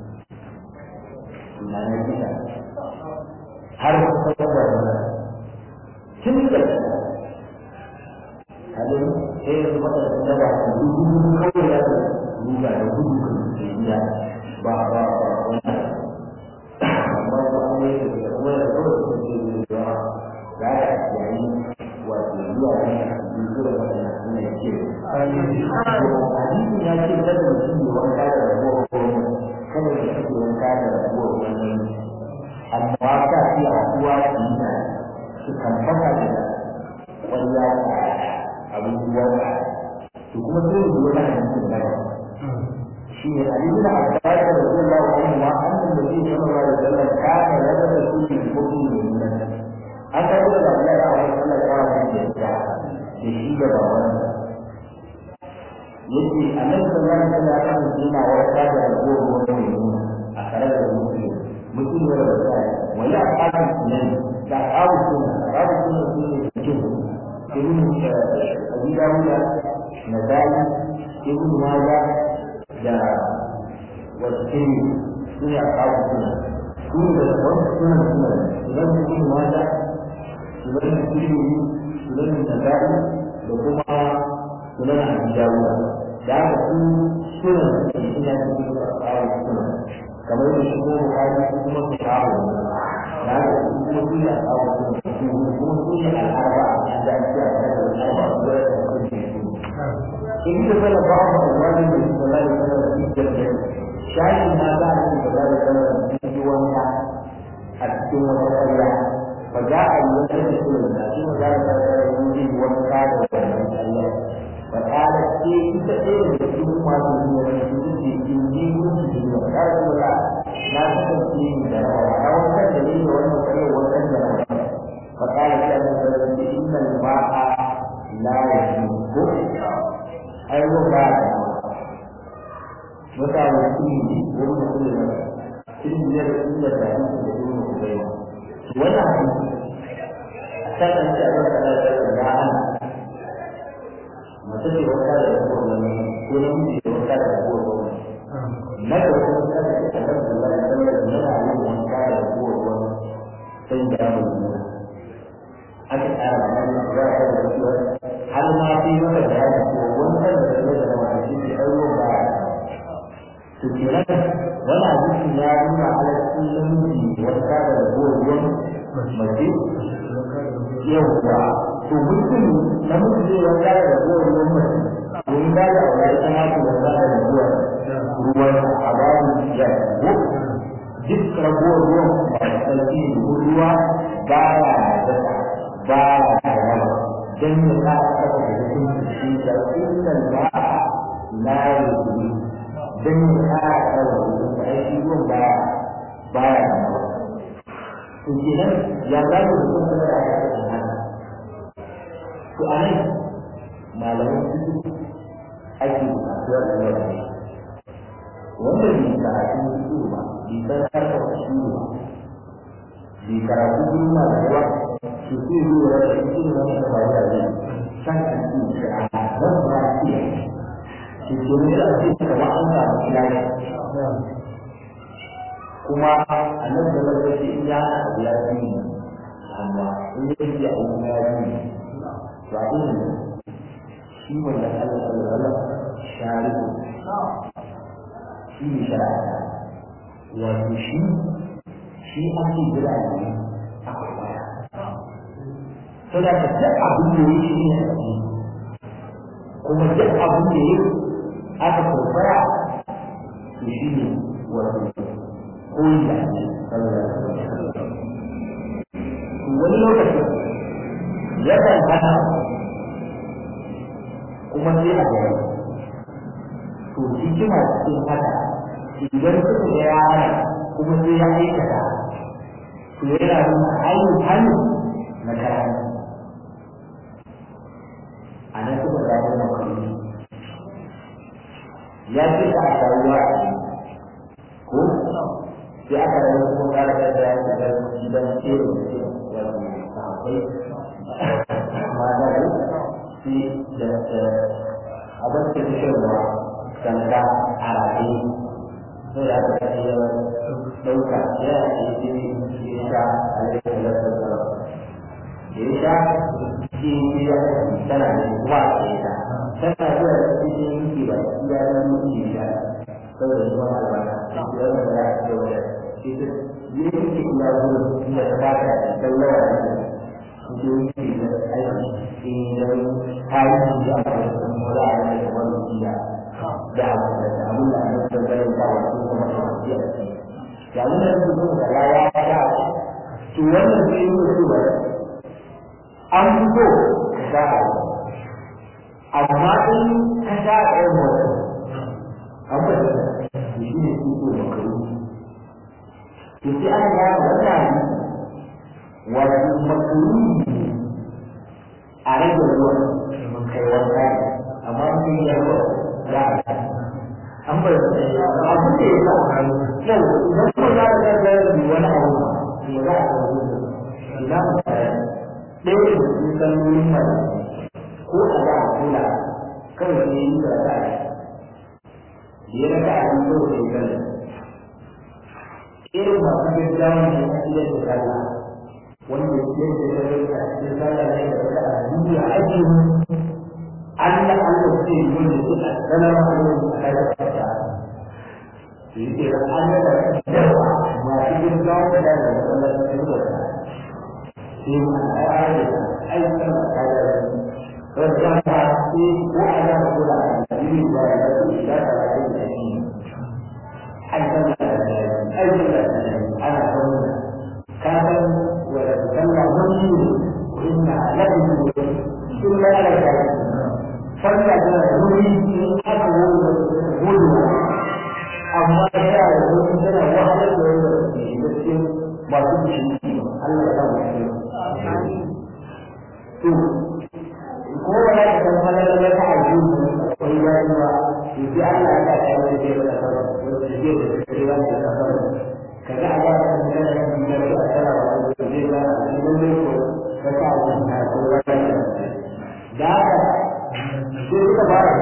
na ne kika har ku san da wannan kin da halin sai da mata da ba ku gudu kawai da ruga da gudu kan ya ba ba ba wannan amma ba an yi da kuma da kawai da ke da yawa ga ya yayi wato zuwa ne zuwa da wannan ne ke hadisi ya ce da mutum ne wanka da rabuwa ko kada ya ce wanka da rabuwa wannan amma ka fi akuwa ina su kan fata da wanda abubuwa to kuma sai da wani hadisi da shi ne hadisi da Abbas radiyallahu anhu ma annan nabi sallallahu alaihi wasallam kana yadda kulli mu'min min an ka da Allah ya wa sallallahu alaihi wasallam da shi da baban yace annabi sallallahu alaihi wasallam yana wata da ragowar wani mu'min a tare da mutum mutum ne da sai wani akadan nan da awu sunna awu sunna ne cikin ibn abi dawud nadai ibn majah da wasu suna kawo suna su da wasu suna suna idan mutum mata idan mutum idan nazari da kuma sunan abujawa da aka su suna da suna da suna kawo suna kamar da shi kuma bukari su kuma su kawo da aka su kuma su ne a kawo suna su kuma su ne al'arba a cikin da ake a kan al'arba su da su in da zala ba mu wani da su da zai zama da cikin shayi na za a ci gaba da zama da cikin wanka a cikin wata ƙarya fa za a yi wata da su da shi ma za a zama da wani wanka da wannan ƙarya fa ƙara ce ita ɗaya da cikin masu zuwa da su da ke yin ji wurin su da ya rasu da na kasance ni da rawa a wankan da ni da wannan ƙarya wankan da rawa fa ƙara ce a nan da su inna ma'a la yajibu ai ruwan ba da mutane su ne wani mutum da cikin biyar inda da yin da yi mutu bai wannan hadisi kan an ce abin da Allah ya ya hana mace ce wata da rabuwar wani ko na mutu da wata da rabuwar wani na da wata wata da ke kan da Allah ya sallar da yana yin wanka da rabuwar wani sai da ya mutu aka tsara da nan za a da wasu har ma fi maka da ya ko wannan da zai da wani shi ke ɗauro ba to kenan wani hadisin ya nuna halaccin namiji wanka da rabuwar ruwan mace yawwa to mutum namiji zai wanka da rabuwar ruwan mace domin ba da aure ita ma su wanka da rabuwar ruwan a babu ya ko duk rabuwar ruwan ba da sarki ruwa ba ya da ba ya da yawa dan ya ka saka da hukunci shi da innal ba'a la yuzi dan ya ka saka da hukunci ai shi ruwan ba ba ya da yawa to kenan ya za mu hukunta da aka saka haka to anan malaman su ake bukatuwar da yawa wanda bai karatu su ba bai san harkar su ba bai karatu duniya da yawa su zai zo da rashin irin wannan da ba ya san kan su shi a nan ba shi shi ke ne da ake kama an samu ilahi kuma a nan da zai ce in ya hana abu ya fi amma in ya ce abu ya fi ba irin shi wanda Allah sallallahu alaihi wasallam shari'u shi ne shari'a wato shi shi ake jira ne a kwaya to da ka duk abin da yake shi ne kuma duk abin da yake aka kwaya to shi ne wato koyi da ake sallallahu alaihi wasallam wani lokacin yakan hana kuma sai a gaba to hikima cikin haka idan suka ga ya hana kuma sai ya aikata to yana nuna hanyar hannu na karatu a nan suka gano makaruni ya ce ka a taruwa ko sai aka rage kuma kara da ya ce da gidan tsere da ke wato akwai mata da sai da abin da ke shirwa sanda a rafi sai ya ta yi ɗauka ya yi ya sha a yi da lasar da ya sha shi ya tana da kuma a ke ta tana zuwa da cikin yanki ba ya zama mutum ya sha saboda zuwa albarka ya zama da ya ce wa ita yanki ya zuwa da ta baka da saurawa da yanki da aiki idan tarihi ya fara da mura a da kamar jiya da abu da abin da aka san ganin ba wa su kuma da jiya ya nuna su sun da ya ya ya to wannan sai yi su ba an fito ka sha amma in ka sha ɗayan mutum an ba da shi ne su ko makaru to sai aka gane wannan wato makaru a rage ruwan kai wanka amma sun yi ruwa za a an bai da abu da ya sa yau idan ko za ka ga wani abu ya za a ga ina mu ɗaya da cikin sallolin mai ko a za a kula kawai ne yi da za a yi da ya raka a yi kawai da ya irin masu gaggawa ne a cikin da sallah wanda ya ce da ya rika cikin sallah ne da wata a duniya ake yi Allah Allah ce yi wanda su a sanar da wani a kai da kasa su yi kira an yi da yawa masu gaggawa da da sallah da su da sai ma a yi da aikin da ta da wanda ya ta ce ko a yi da kula da yi da ya su da ta da yi da shi aikin da aikin da ana sanar كان ويتسمى مني وإن لكم إلا لك صلى مني أكبر غدوة أما كان من سنة واحدة ويتسمى ما تمشي الله يسمى هو لا يتسمى لك تعجيز وإيمانها يجي الله لا يعلم كيف يتصرف ويجي الكلام يتصرف كذا على من من الأثر والجزء من الملك فكان منها كل ذا شيء تبارك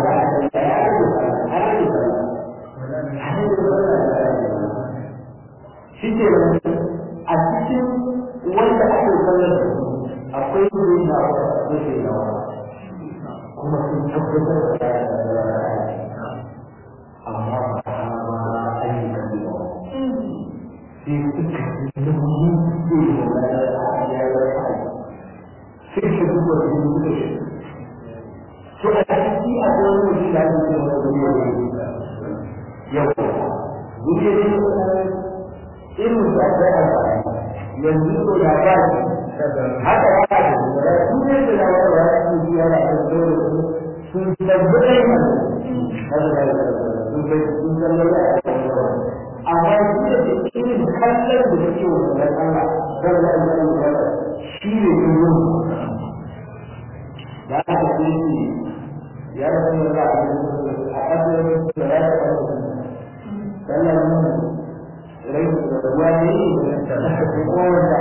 shi ke a cikin wanda ake sallar da su akwai wuri na wasu ke nawa kuma sun tabbatar da ya amma ba ma ayyukan da في فكرة النمو في فكرة هو المدرس فأتي أقول في هذه الدنيا يوم يجري إن سأتى ينزل العباد حتى يعلم ولا يوجد له ولا يوجد له الدور تنتبه هذا هذا amma shi da irin kallon da take wa da Allah dan da Allah ya shi ne yin da aka ce shi ya rasu da a kasar da ya ta sallan mun rai da ruwa ne da ko wanda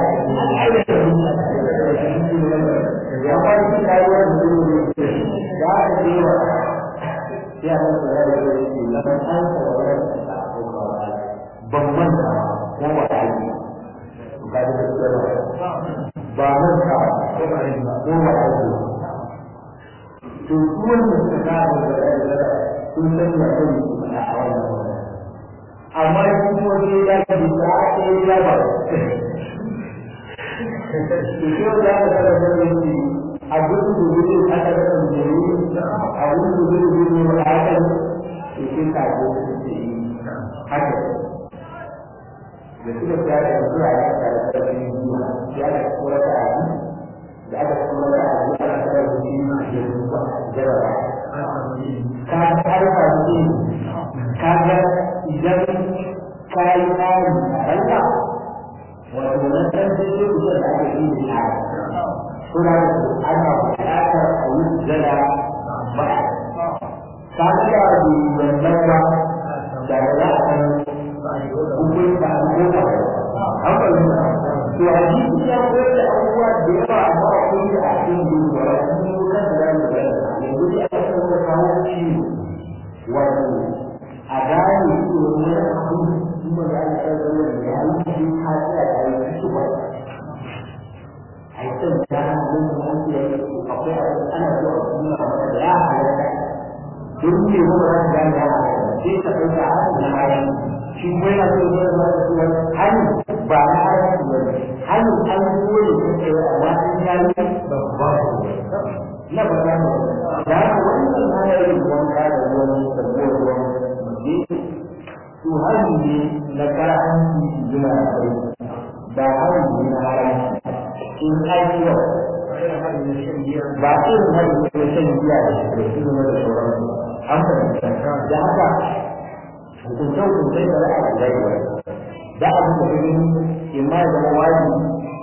ya ba shi rayuwa da ne da aka ce wa ya rasu da ya ce lamar an tsawon ban manta ko ba a yi ga da gaskiya ba manta ko ba a yi ko ba a yi to su wanda suka kawo da da sun san ya kan su a wannan wannan amma shi kuma sai ya ga da sai ya ba to shi da ya ga da wannan abin da zai aka da kan jeri abin da zai zai ne a kan to shi ka ko shi haka da suka tsaya da zuwa ya ta da karfin zuwa ya da kura da abu da aka kura da abu ana tsara da shi ma ke zuwa jaraba ka harfa ce ka ga idan ka yi tsari a ranka wato na ɗan sai sai kusa da aka yi da tsari suna da ana buƙatar a yi jada ba ka ga da wannan ba da za a san hukun da ko ba an fahimta to a jiki ya koyar da abubuwa da yawa amma akwai da a cikin duba sun yi kan da zamu ga yanzu dai aka san da kawo ciwo wato a gane cewa wani abu kuma da aka san da ya yi shi ka tsaya da yi shi ba a yi san da mun da an ce akwai abu ana so a nuna maka da ya halatta don ne ba za ka gane ya halatta sai ka ɗauka a na bayan shi kuma yana so ya zama da sunan hannu ba na haramci ba ne hannu an dole ka tsaye amma in ya yi babba na ba za mu da haka wannan hanyar wanka da ruwan da ruwan mace to hannu ne na karanci suna da kai ba hannu ne na haramci in aikiwa ba irin hannu ne na shan giya da shi da su da sauransu an fahimta da haka hukuncen hukuncen da za a zai wani da abin da gani in ma ya zama wajibi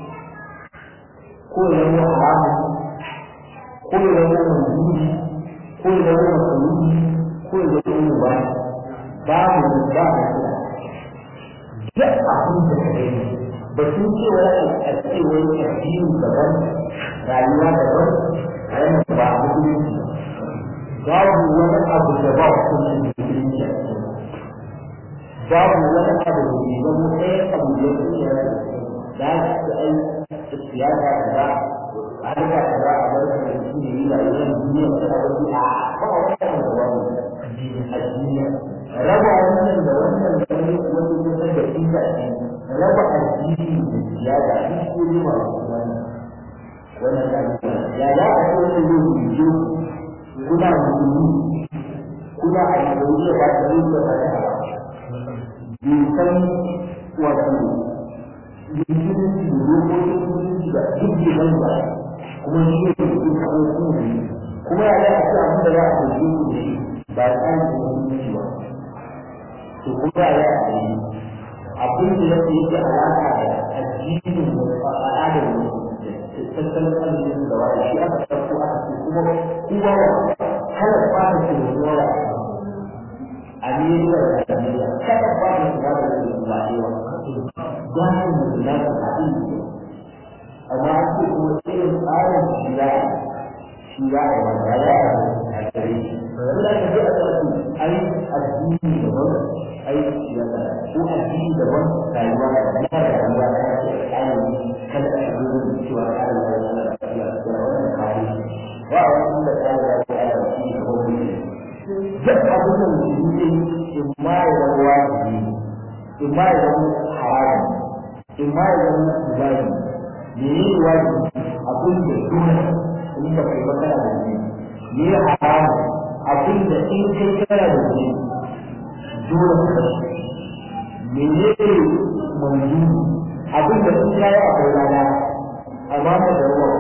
ko ya zama haramu ko ya zama manzuri ko ya zama masarufi ko ya zama mubani babu ba da kula duk abin da ka gani ba sun ce wani a ce wani addini daban rayuwa daban a yana ba a musulunci babu wani abu da ba hukuncin musulunci a cikin babu wani abu da ke zama ɗaya abu da ya kunya da ya ci ai siyasa da ba harka da ba a bar da shi ne yi rayuwar duniya da ta wani a ba wani abu da wani addini raba wannan da wannan da wani wani kusan da inda raba addini da siyasa duk ko ne ma wani wannan da ya za a so ne ne ku kuna musulmi kuna a yi da wuce ba ta yi da ba ta san wato musulunci da dokokin musulunci da duk da nan ba kuma shi ne cikin kawo kuma kuma ya yi a ce abin da za a ɗauke ku da shi ba tsarin da musulunci ba to kuma ya yi a yi abin da yake yake alaƙa da addinin da al'adar mu da tattalin arzikin da wani shi aka ɗauko aka ce kuma kowa ya kada fara shi da zuwa Amerika da Najeriya kada ba da shiga da su ba cewa gwanin da za su haɗu amma an ce kuma irin tsarin shi za a shi za a yi wanda ya yi a gare shi yanzu da ka je a tsarki ai addini daban ai siyasa ko addini daban rayuwa da ba da rayuwa da ya ce ainihin kada a shigo da cewa tsarin da ya yi da wannan kare ba a wani da tsarin da ya yi shi ne kawai duk abin da mutum yi in ma ya zama wajibi in ma ya zama haramu in ma ya zama ibadi me ne wajibi abin da dole in ba kai ba kana da shi me ya haramu abin da in kai kana da shi dole ka me ne manzu abin da in kai akwai rana amma ka da ruwa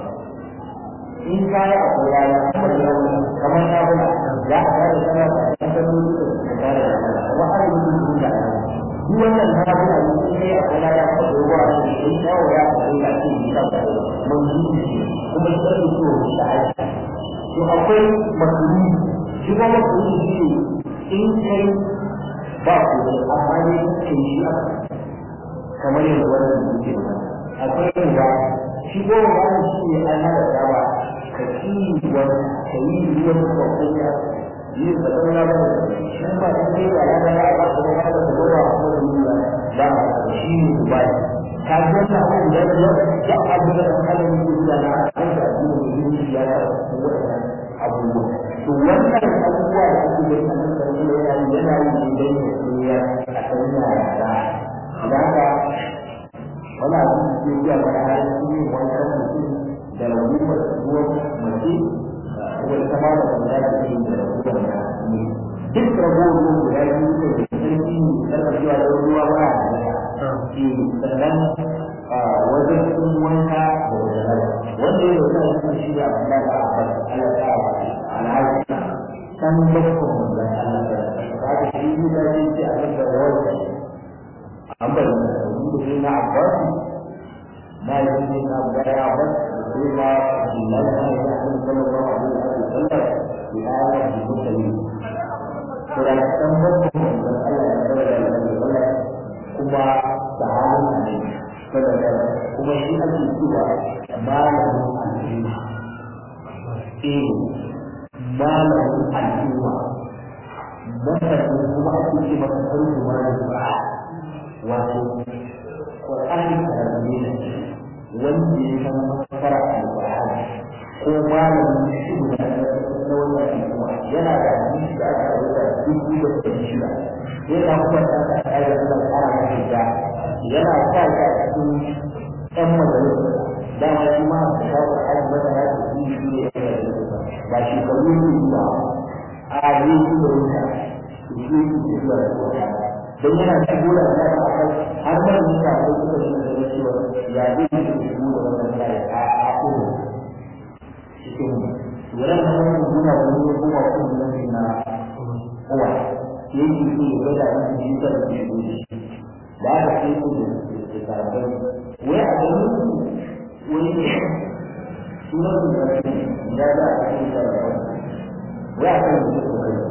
in kai akwai rana kamar yau kamar na bula za a kare sana da kasarori da suka kare da sana amma har yi duk da duk wannan na bula ne in kai akwai rana ka da ruwa da shi yawo ya akwai da shi da ka mun yi kuma sai so da aiki to akwai makuri shi kuma makuri shi ne in kai ba ku amma ne kai shi aka kamar yadda wannan yake akwai ruwa shi ko ruwa shi ne an hada dawa ka ci wani ka yi ruwan kwakwai ya yi da ɗan ya ba shi ba in kai ba ya ba ba kuma ba da gaba ko da yi ba ba shi ne ba ka ga ta ko da ya ya abu da kan da yi da na an da yi da yi ya ta wannan abubuwa to wannan abubuwa da ake da kan da kuma yana yi yana yi ne dan ya koya a kan yara da idan ka wala abin da ke biya mana har su ne wannan mutum da rabuwar ruwan mace ko ita ma da kuma da ke da rabuwar da ne duk rabuwar ruwan guda biyu ne da sarki ne sarkacewa da ruwa ba da ke sannan wajen sun wanka da wajen wanda ya zauka da shi da abin da ba a Allah ta ba alhaji san bakon manzon Allah ta ba da shi ne da shi ce abin da wani an bari da shi na Abbas na yi shi na Abbas Abbas sai ma Abdullahi ne da Annabi sallallahu alaihi wasallam ya yi da mutane to da san bakon manzon Allah ya bada da Allah kuma da halin ne saboda kuma shi ake cewa malamin al'umma eh malamin al'umma masanin kuma ake ce masa farko malamin ba wato Qur'ani karami ne wanda ya san masara al-Qur'ani ko malamin shi da na wannan al'umma yana da hadisi da aka rubuta dubu da ɗari shida yana kuma da aka ƙara da ƙara da da yana sa ka cikin ƴan majalisa dama shi ma da kawo aji mata ya ce shi shi ne ya ba shi kawo ne ba a yi shi da wuta shi shi ke zuwa da wuta don yana shigo da wani a kan har ma da wuta ko suka shi da cewa ya zai yi da shigo da wannan da ya a a kuma cikin wurin da wani guna da wani kuma kuma na na kowa shi yake so ya gada wani jita da shigo da shi da aka sai ko da karfai wai a ganin wani ne sunan su da shi da za a cikin karfai wai a kan da su kai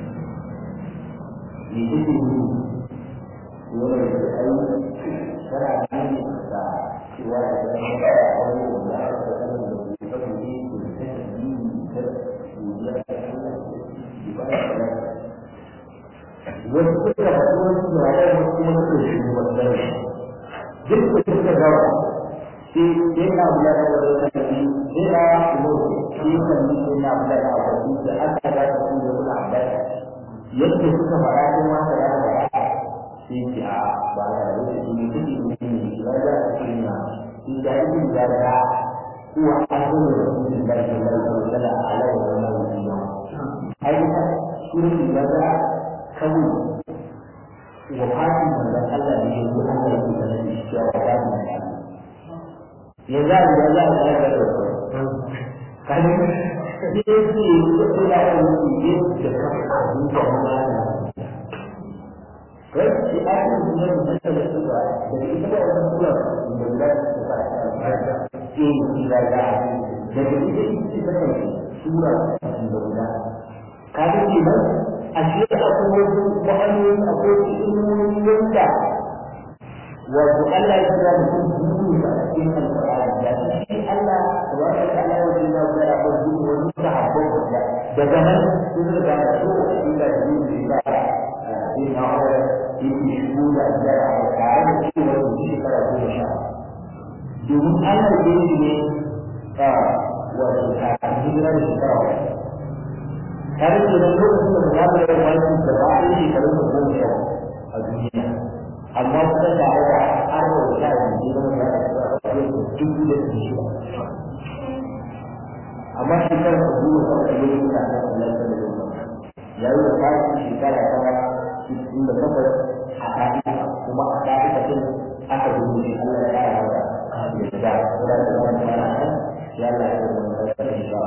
ne take yi wani da ai tana yin da cewa da ta yi da wani wanda aka da kan da ke kan da ke da ta yi da ya ta yi ba da wasu suka faɗi wasu da ya wasu kuma suka shi wannan duk da suka gawa sai sai na bula da wani sarki sai na umaru sai kan yi sai na bula da abu da aka ga su da wani abu yadda suka faɗa ko ma ka da faɗa sai ce a ba da wani shi ne kake mutum ne shi ba da shi na shi da yake da da kuwa an zo da mutum da ke da da da ala wa wannan wani ai ka shi ne da da kawai wafatin manzon Allah ne yanzu Allah ya kusa da shi cewa wafatin manzon Allah ya za a ya za a ya ga da kan ne ne ce ko da ya yi ne da ka duka mana kai shi a cikin sunan da ta da su ba da ita ba wannan kula da da su ba ta ce shi da da da ita ita ta kai sura da guda ka ga kenan ashe akwai wasu ma'anoni akwai ilmomi wanda wato Allah ya kira da kuma a cikin alƙur'ani da shi Allah tabaraka wa ta'ala ya kira da abu da wani sahabbai da daga nan sun ga da su inda yin da in na aure yake shigo da da tare da cewa da shekara goma sha domin Allah ya yi ne a wato a hijira da shekara tare da nan lokacin da za mu yi wani da ba a yi shekarun da goma sha a duniya amma kuma da aka arba da sha biyu da wani da aka yi dubu da su shi amma shekarar da goma sha da yi da aka yi da da ya yi da kayan shekara ta cikin da takwas a ka'ida kuma a ka'ida din aka dubu shi Allah ya kara mata da da da da wani mana ya Allah ya yi da insha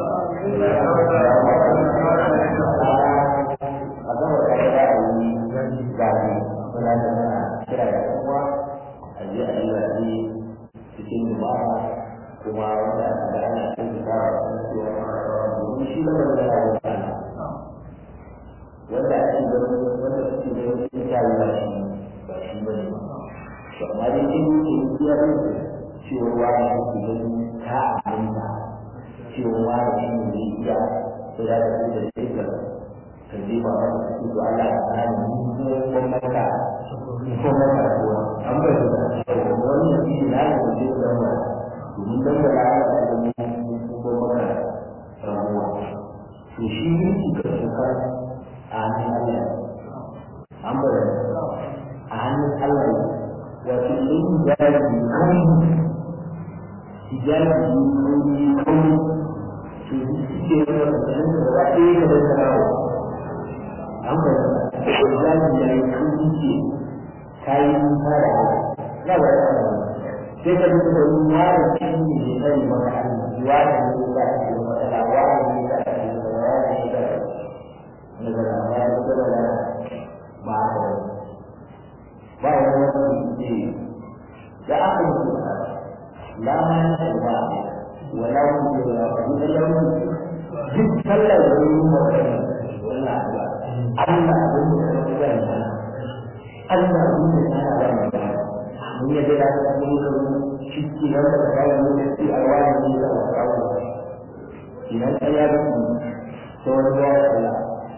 Allah a gaba da ya yi gani muna da muna kira da kuma a je a yi zaɓe cikin jama'a kuma wanda da ana cikin da domin shi da wanda ya yi sana wanda ake da wanda suke da wani cikin kyawu ba shi ba shi ba ne to amma dai kin yi iya rin cewa wani ake ganin ka aminta cewa wani shi ne iya sai da da da shi ka ka je ba wani su to Allah ya kana ni ko maka ko maka ko an ba da wannan shi na da shi da wannan domin dan da Allah ya yi ko maka rabuwa to shi mulki ka tsoka a hannun Allah an bada a hannun Allah wato idan hijabi kauni hijabi kauni kauni to suke yana da tsanin da ba ɗaya ka da sarawa an bada hijabi ya yi kauni ce ta yi nisa da Allah na ba da sai ka duka da wani yaron cikin ne ya sani maka Allah wa da ne za a ce matsala wa da ne za a ce matsala wa da ne za a ce matsala wa da ne za a ba a da ba ya wani ce da aka mutu la ma na ba wa la mu da ba ni da yau duk sallar da yi maka wannan ba Allah abin da ya rubuta Allah abin da ya rubuta mun yadda da ta mun ga shi nan da ka yi mun ci a wani ne da ka kawo idan ka ya bi to wani ya Allah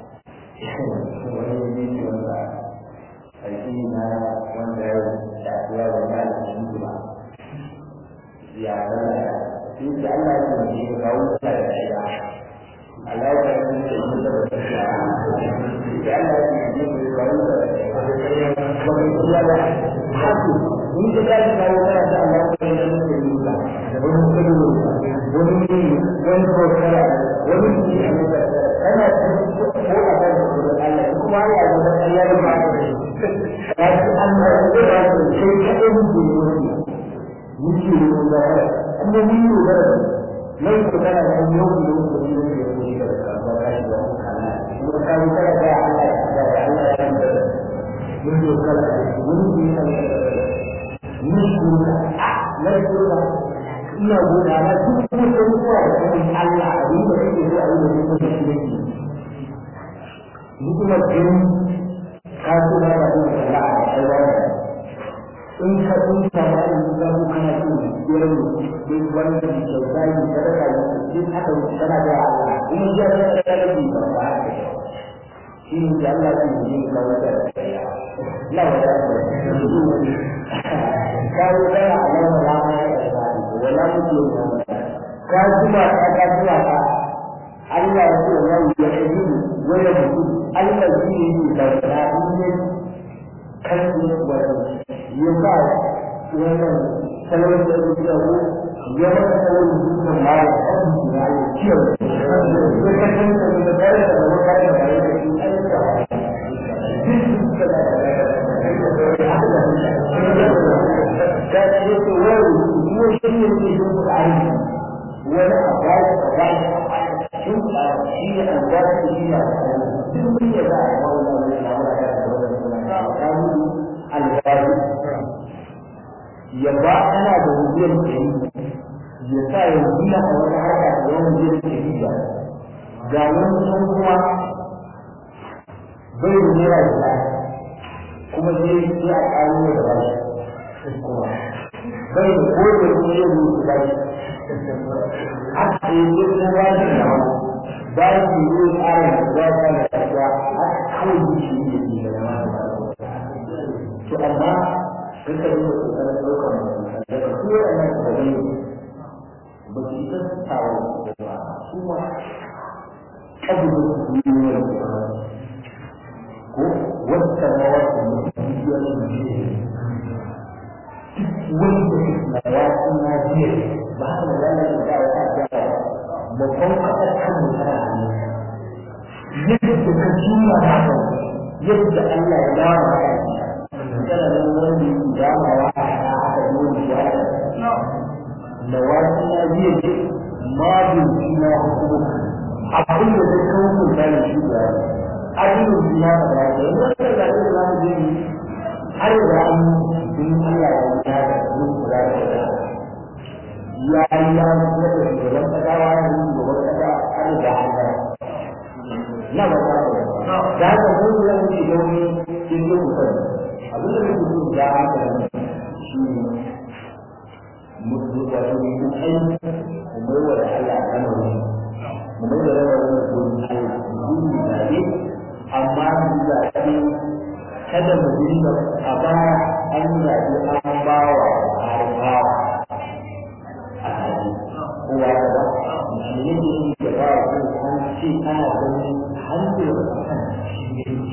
wani ne ne wanda aiki na wanda ya shafiya da ya da shi ba ya da shi da Allah ya yi ga kawo da ya Allah ya yi da shi da ya da Allah ya yi ga kawo da ya ba ya haku in ka tashi kawo kana ta Allah ko ne da muke yi ba wani kudu wani ne wani kokara wani ne a maka kana ko a kan da Allah kuma ya ga da Allah ya ba ka shi ya ci Allah ya ba ka sai ka yi muke yi muke yi da kuma mun yi da nan ko kana da yau da yau da yau da yau da ba ka shi ba kana kuma ka yi kana da Allah ya da Allah ya da mun yi kala mun yi nishkura nashkura ina gona na duk wata ruwa da kuma Allah abin da kake so a yi da kuma shi ne ni kuma gani ka so na da kuma Allah a aiwa in ka kun sama in ka ku kana so gurin duk wani da ke kyauta ne sadaka ne duk haka kana da Allah in ya ga da rabi ba ba shi ne da Allah ke yi ka wata la wata kawo daya a nan wala ma ya tsari wala muke yi ka zuba ka ka zuba ka Allah ya ce wa ya yi wala mutum Allah shi ne da da ne kan ne wato ya ba wannan salon da ya da ku ya ba salon da ma ya kan ya yi ciwo ya ka san da da da da da ka da da da shi ai da da yake wani kuma shi ne ke yin kuɗaɗe wani abaji abaji sun kuɗaɗe shi ne albashi shi ne duk mun yi za a yi wani wani na wani da wani suna kamun albashi ya ba ana da wujiyar ɗari ya sa ya biya a wani harka da wani wujiyar ɗari ba ga wani sun kuma bai da naira da kuma sai sai a ƙaro da bashi kuma bai da kowace kuma yau ne su bashi haka yi ne kuma bashi da wani bashi ne ƙara da za ta da kasuwa haka kawai yi shi ne ke da zama da to amma duka yi da ƙoƙarin ɗaukar mutum daga su waɗannan sababai ba su isa su tawo ba su ma ƙabilin su yi wani ko wata rawar da mutumiyar mutum wanda na wasu na jiya ba haka da zama da dawo ta gyara babban kasar kan mutane hannu yadda ka jima haka yadda Allah ya dama ya kana nan wani damawa a haka dole ya na wasu na jiya ce ma bin na hukumu abin da zai kawo mutane shi da addinin duniya da ba da yanzu da da da za mu je har da an din Allah ya yi da mun kula da shi ya yi ya yi da shugaban kasa wa ya yi shugaban kasa har da an ga na ba ta da da ka mun da mun ci gani cikin mutum abin da muke so da haka shi mutum da shi ne kai mu mai wa Allah kana mu mai da rawar gurin Allah gurin da amma mu zaɓi kada mu dinga a baya an zaɓi an bawa har bawa a hali kowa da ba musulmi ne shi da ba ko an ce ana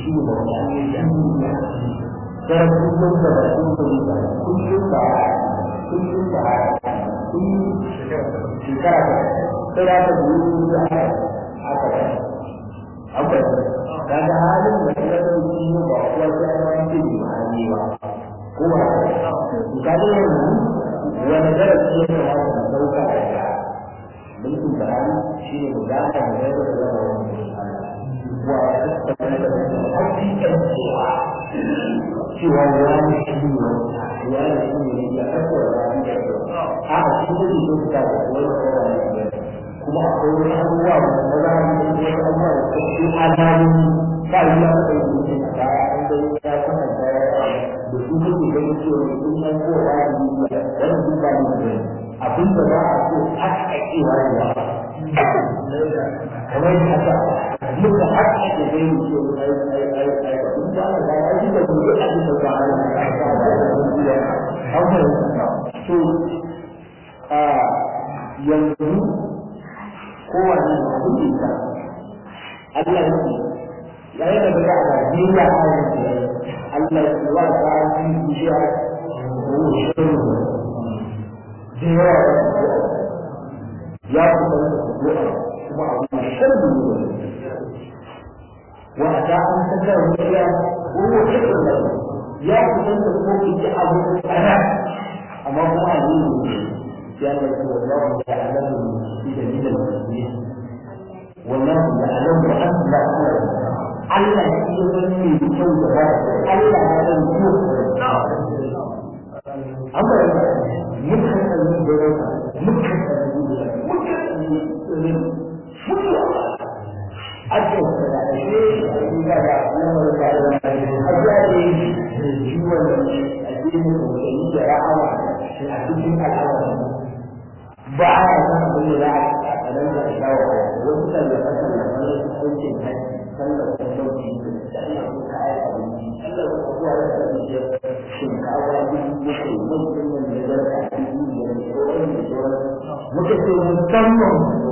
shi ne bauta ne da duniya sai kullum da ba su kullum da kullum da kullum da kullum shekara ta sai da ta biyu da aka aka an fahimta daga halin da ta ga shi ne ba kuwa sai an wani ce ba ne ba ko ba ka ga yanzu wani darasi ya kamata mu dauka daga mulkin da hali shi ne mu gane mu yadda da zama wani wa a tattara da hakikan cewa cewa wani shi ne wani shi ne ya tattara da wani da a a cikin da ke ta da wani kowa ne kuma akwai wani abubuwa da na za a yi da wani abubuwa da su alamomi ba yi ya kai yi a baya an dai ya kwatanta ya da su kake ganin cewa sun san ko ba yi wannan duk ba ne abin da za a so haƙaƙewa ne ba kamar yadda haka muka haƙaƙe zai yi ce ai ai ai ai ba duk da aka gaya shi da kuma abin da ba a yi an fahimta to a yanzu kowane da abin da Allah ya ce yayin da daga a Najeriya a yanzu Allah ya ce wa ta yi bishiya ko shirin da yawa ya kuma da addu'a kuma abu mai sharri ne wa ta an saka ruwa ko ko shirin da ya kuma da ko ki ji abu kana amma kuma ne ya ne ko Allah ya alamu bi da gidan musulmi wallahu ya alamu an la Allah shi ya san me kyau da ba Allah ya san kyau amma muka sani da yawa muka sani da yawa muka sani da yawa ake da ashe a gida da lamar da ya a jari jiwon addinin musulmi da ra'awa a cikin al'amari ba a yi san abin da za a tsanan da shawo wasu tallafa tallafa na hukuncin hajji sallar talauci da sallar kuka ayi abinci sallar kuka zuwa da abinci shinkawa dubu bakwai mutum nan da zarka dubu biyar da sauran da sauran muka ce musamman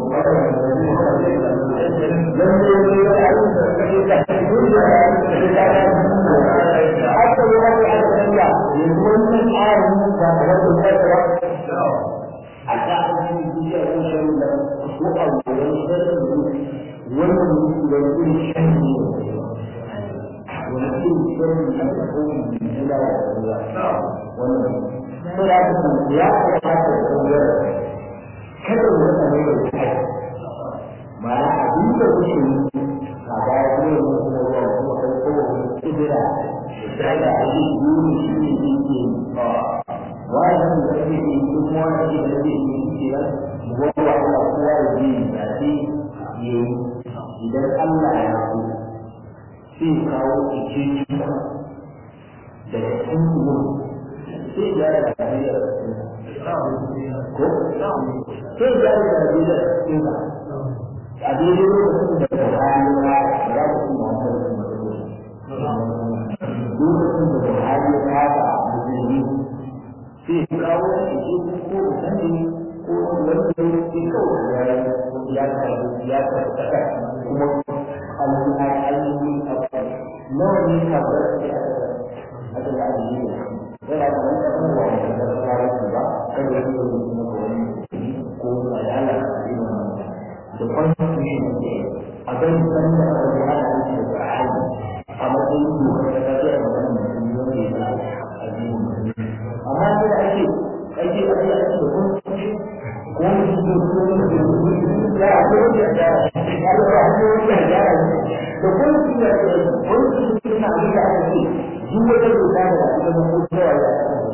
lalle ne ya yi da kake da duk da ya yi da ya yi haka ne wani a tsaya yanzu wannan tsarin da ba da tsaya a tsarin duniya ko shan da ko a wurin shirin wannan da yin shan ne wani irin shirin da ko da ya wannan sai ya ta ya ta ta koyar kada mu rasa mai da kai ma'ana abin da kuke yi a baya ne mu kuma ruwa kuma kai ko kudura da da ake yi shi ne yake wannan da ake yi kuma wani ake da zai yi shi ba mu ga Allah kowa da ji da shi yi idan Allah ya so sai kawo ike daga cikin kuma sai ya da Najeriya ko sai ya da Najeriya cikin ba a daidai lokacin da Buhari ya za ku ci ma wata da lokacin da Buhari ya kafa musulmi sai kawo ike ko da sani ko wanda ya kawai ya ya karbi ya karbi kuma alhamdulillah ainihin nawa ne ka bar shi a haka da ake yi yana da wani abin da wani da ta fara su ba kada ya yi kuma ko wani ko ayala a yi wannan da constitution ne a gani san da aka yi ana yi da ƙar'ani a matsayin dokar da ta ce a magana mutum wanda ya zama a yi amma sai da ake ake ake ake da constitution ko wani shi ne ko wani da ya ko wani ya ya ya ko wani ya ya da kuma shi da wani shi ne na abin da aka ce duk wata doka da ba ta zama ko cewa ya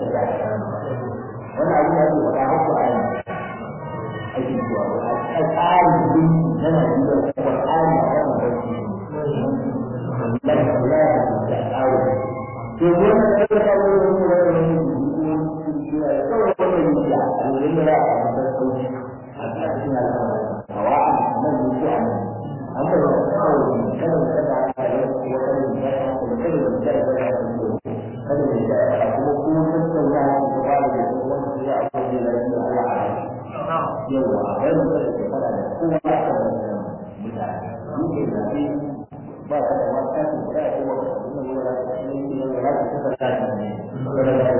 wani abin da ake faɗa har ku ayi ake cewa a tsarin din na Najeriya ko tsari a wannan barci da kula da tsari to wannan da ta kawo wani wani kawai wannan ya a wurin da a da sauki a cikin al'amari hawa nan ne ko a nan an bai da kawai kada da kada a yi wata da ya ta da kada da ya ta da kada da ya ta kuma ko sun san ya ta ba da ko wanda ya a ko da ya Allah a yawa a bai da kada fara da kowa ya ta da mutane ni ke da ba ta da wata ta da ko suka sa ta ne saboda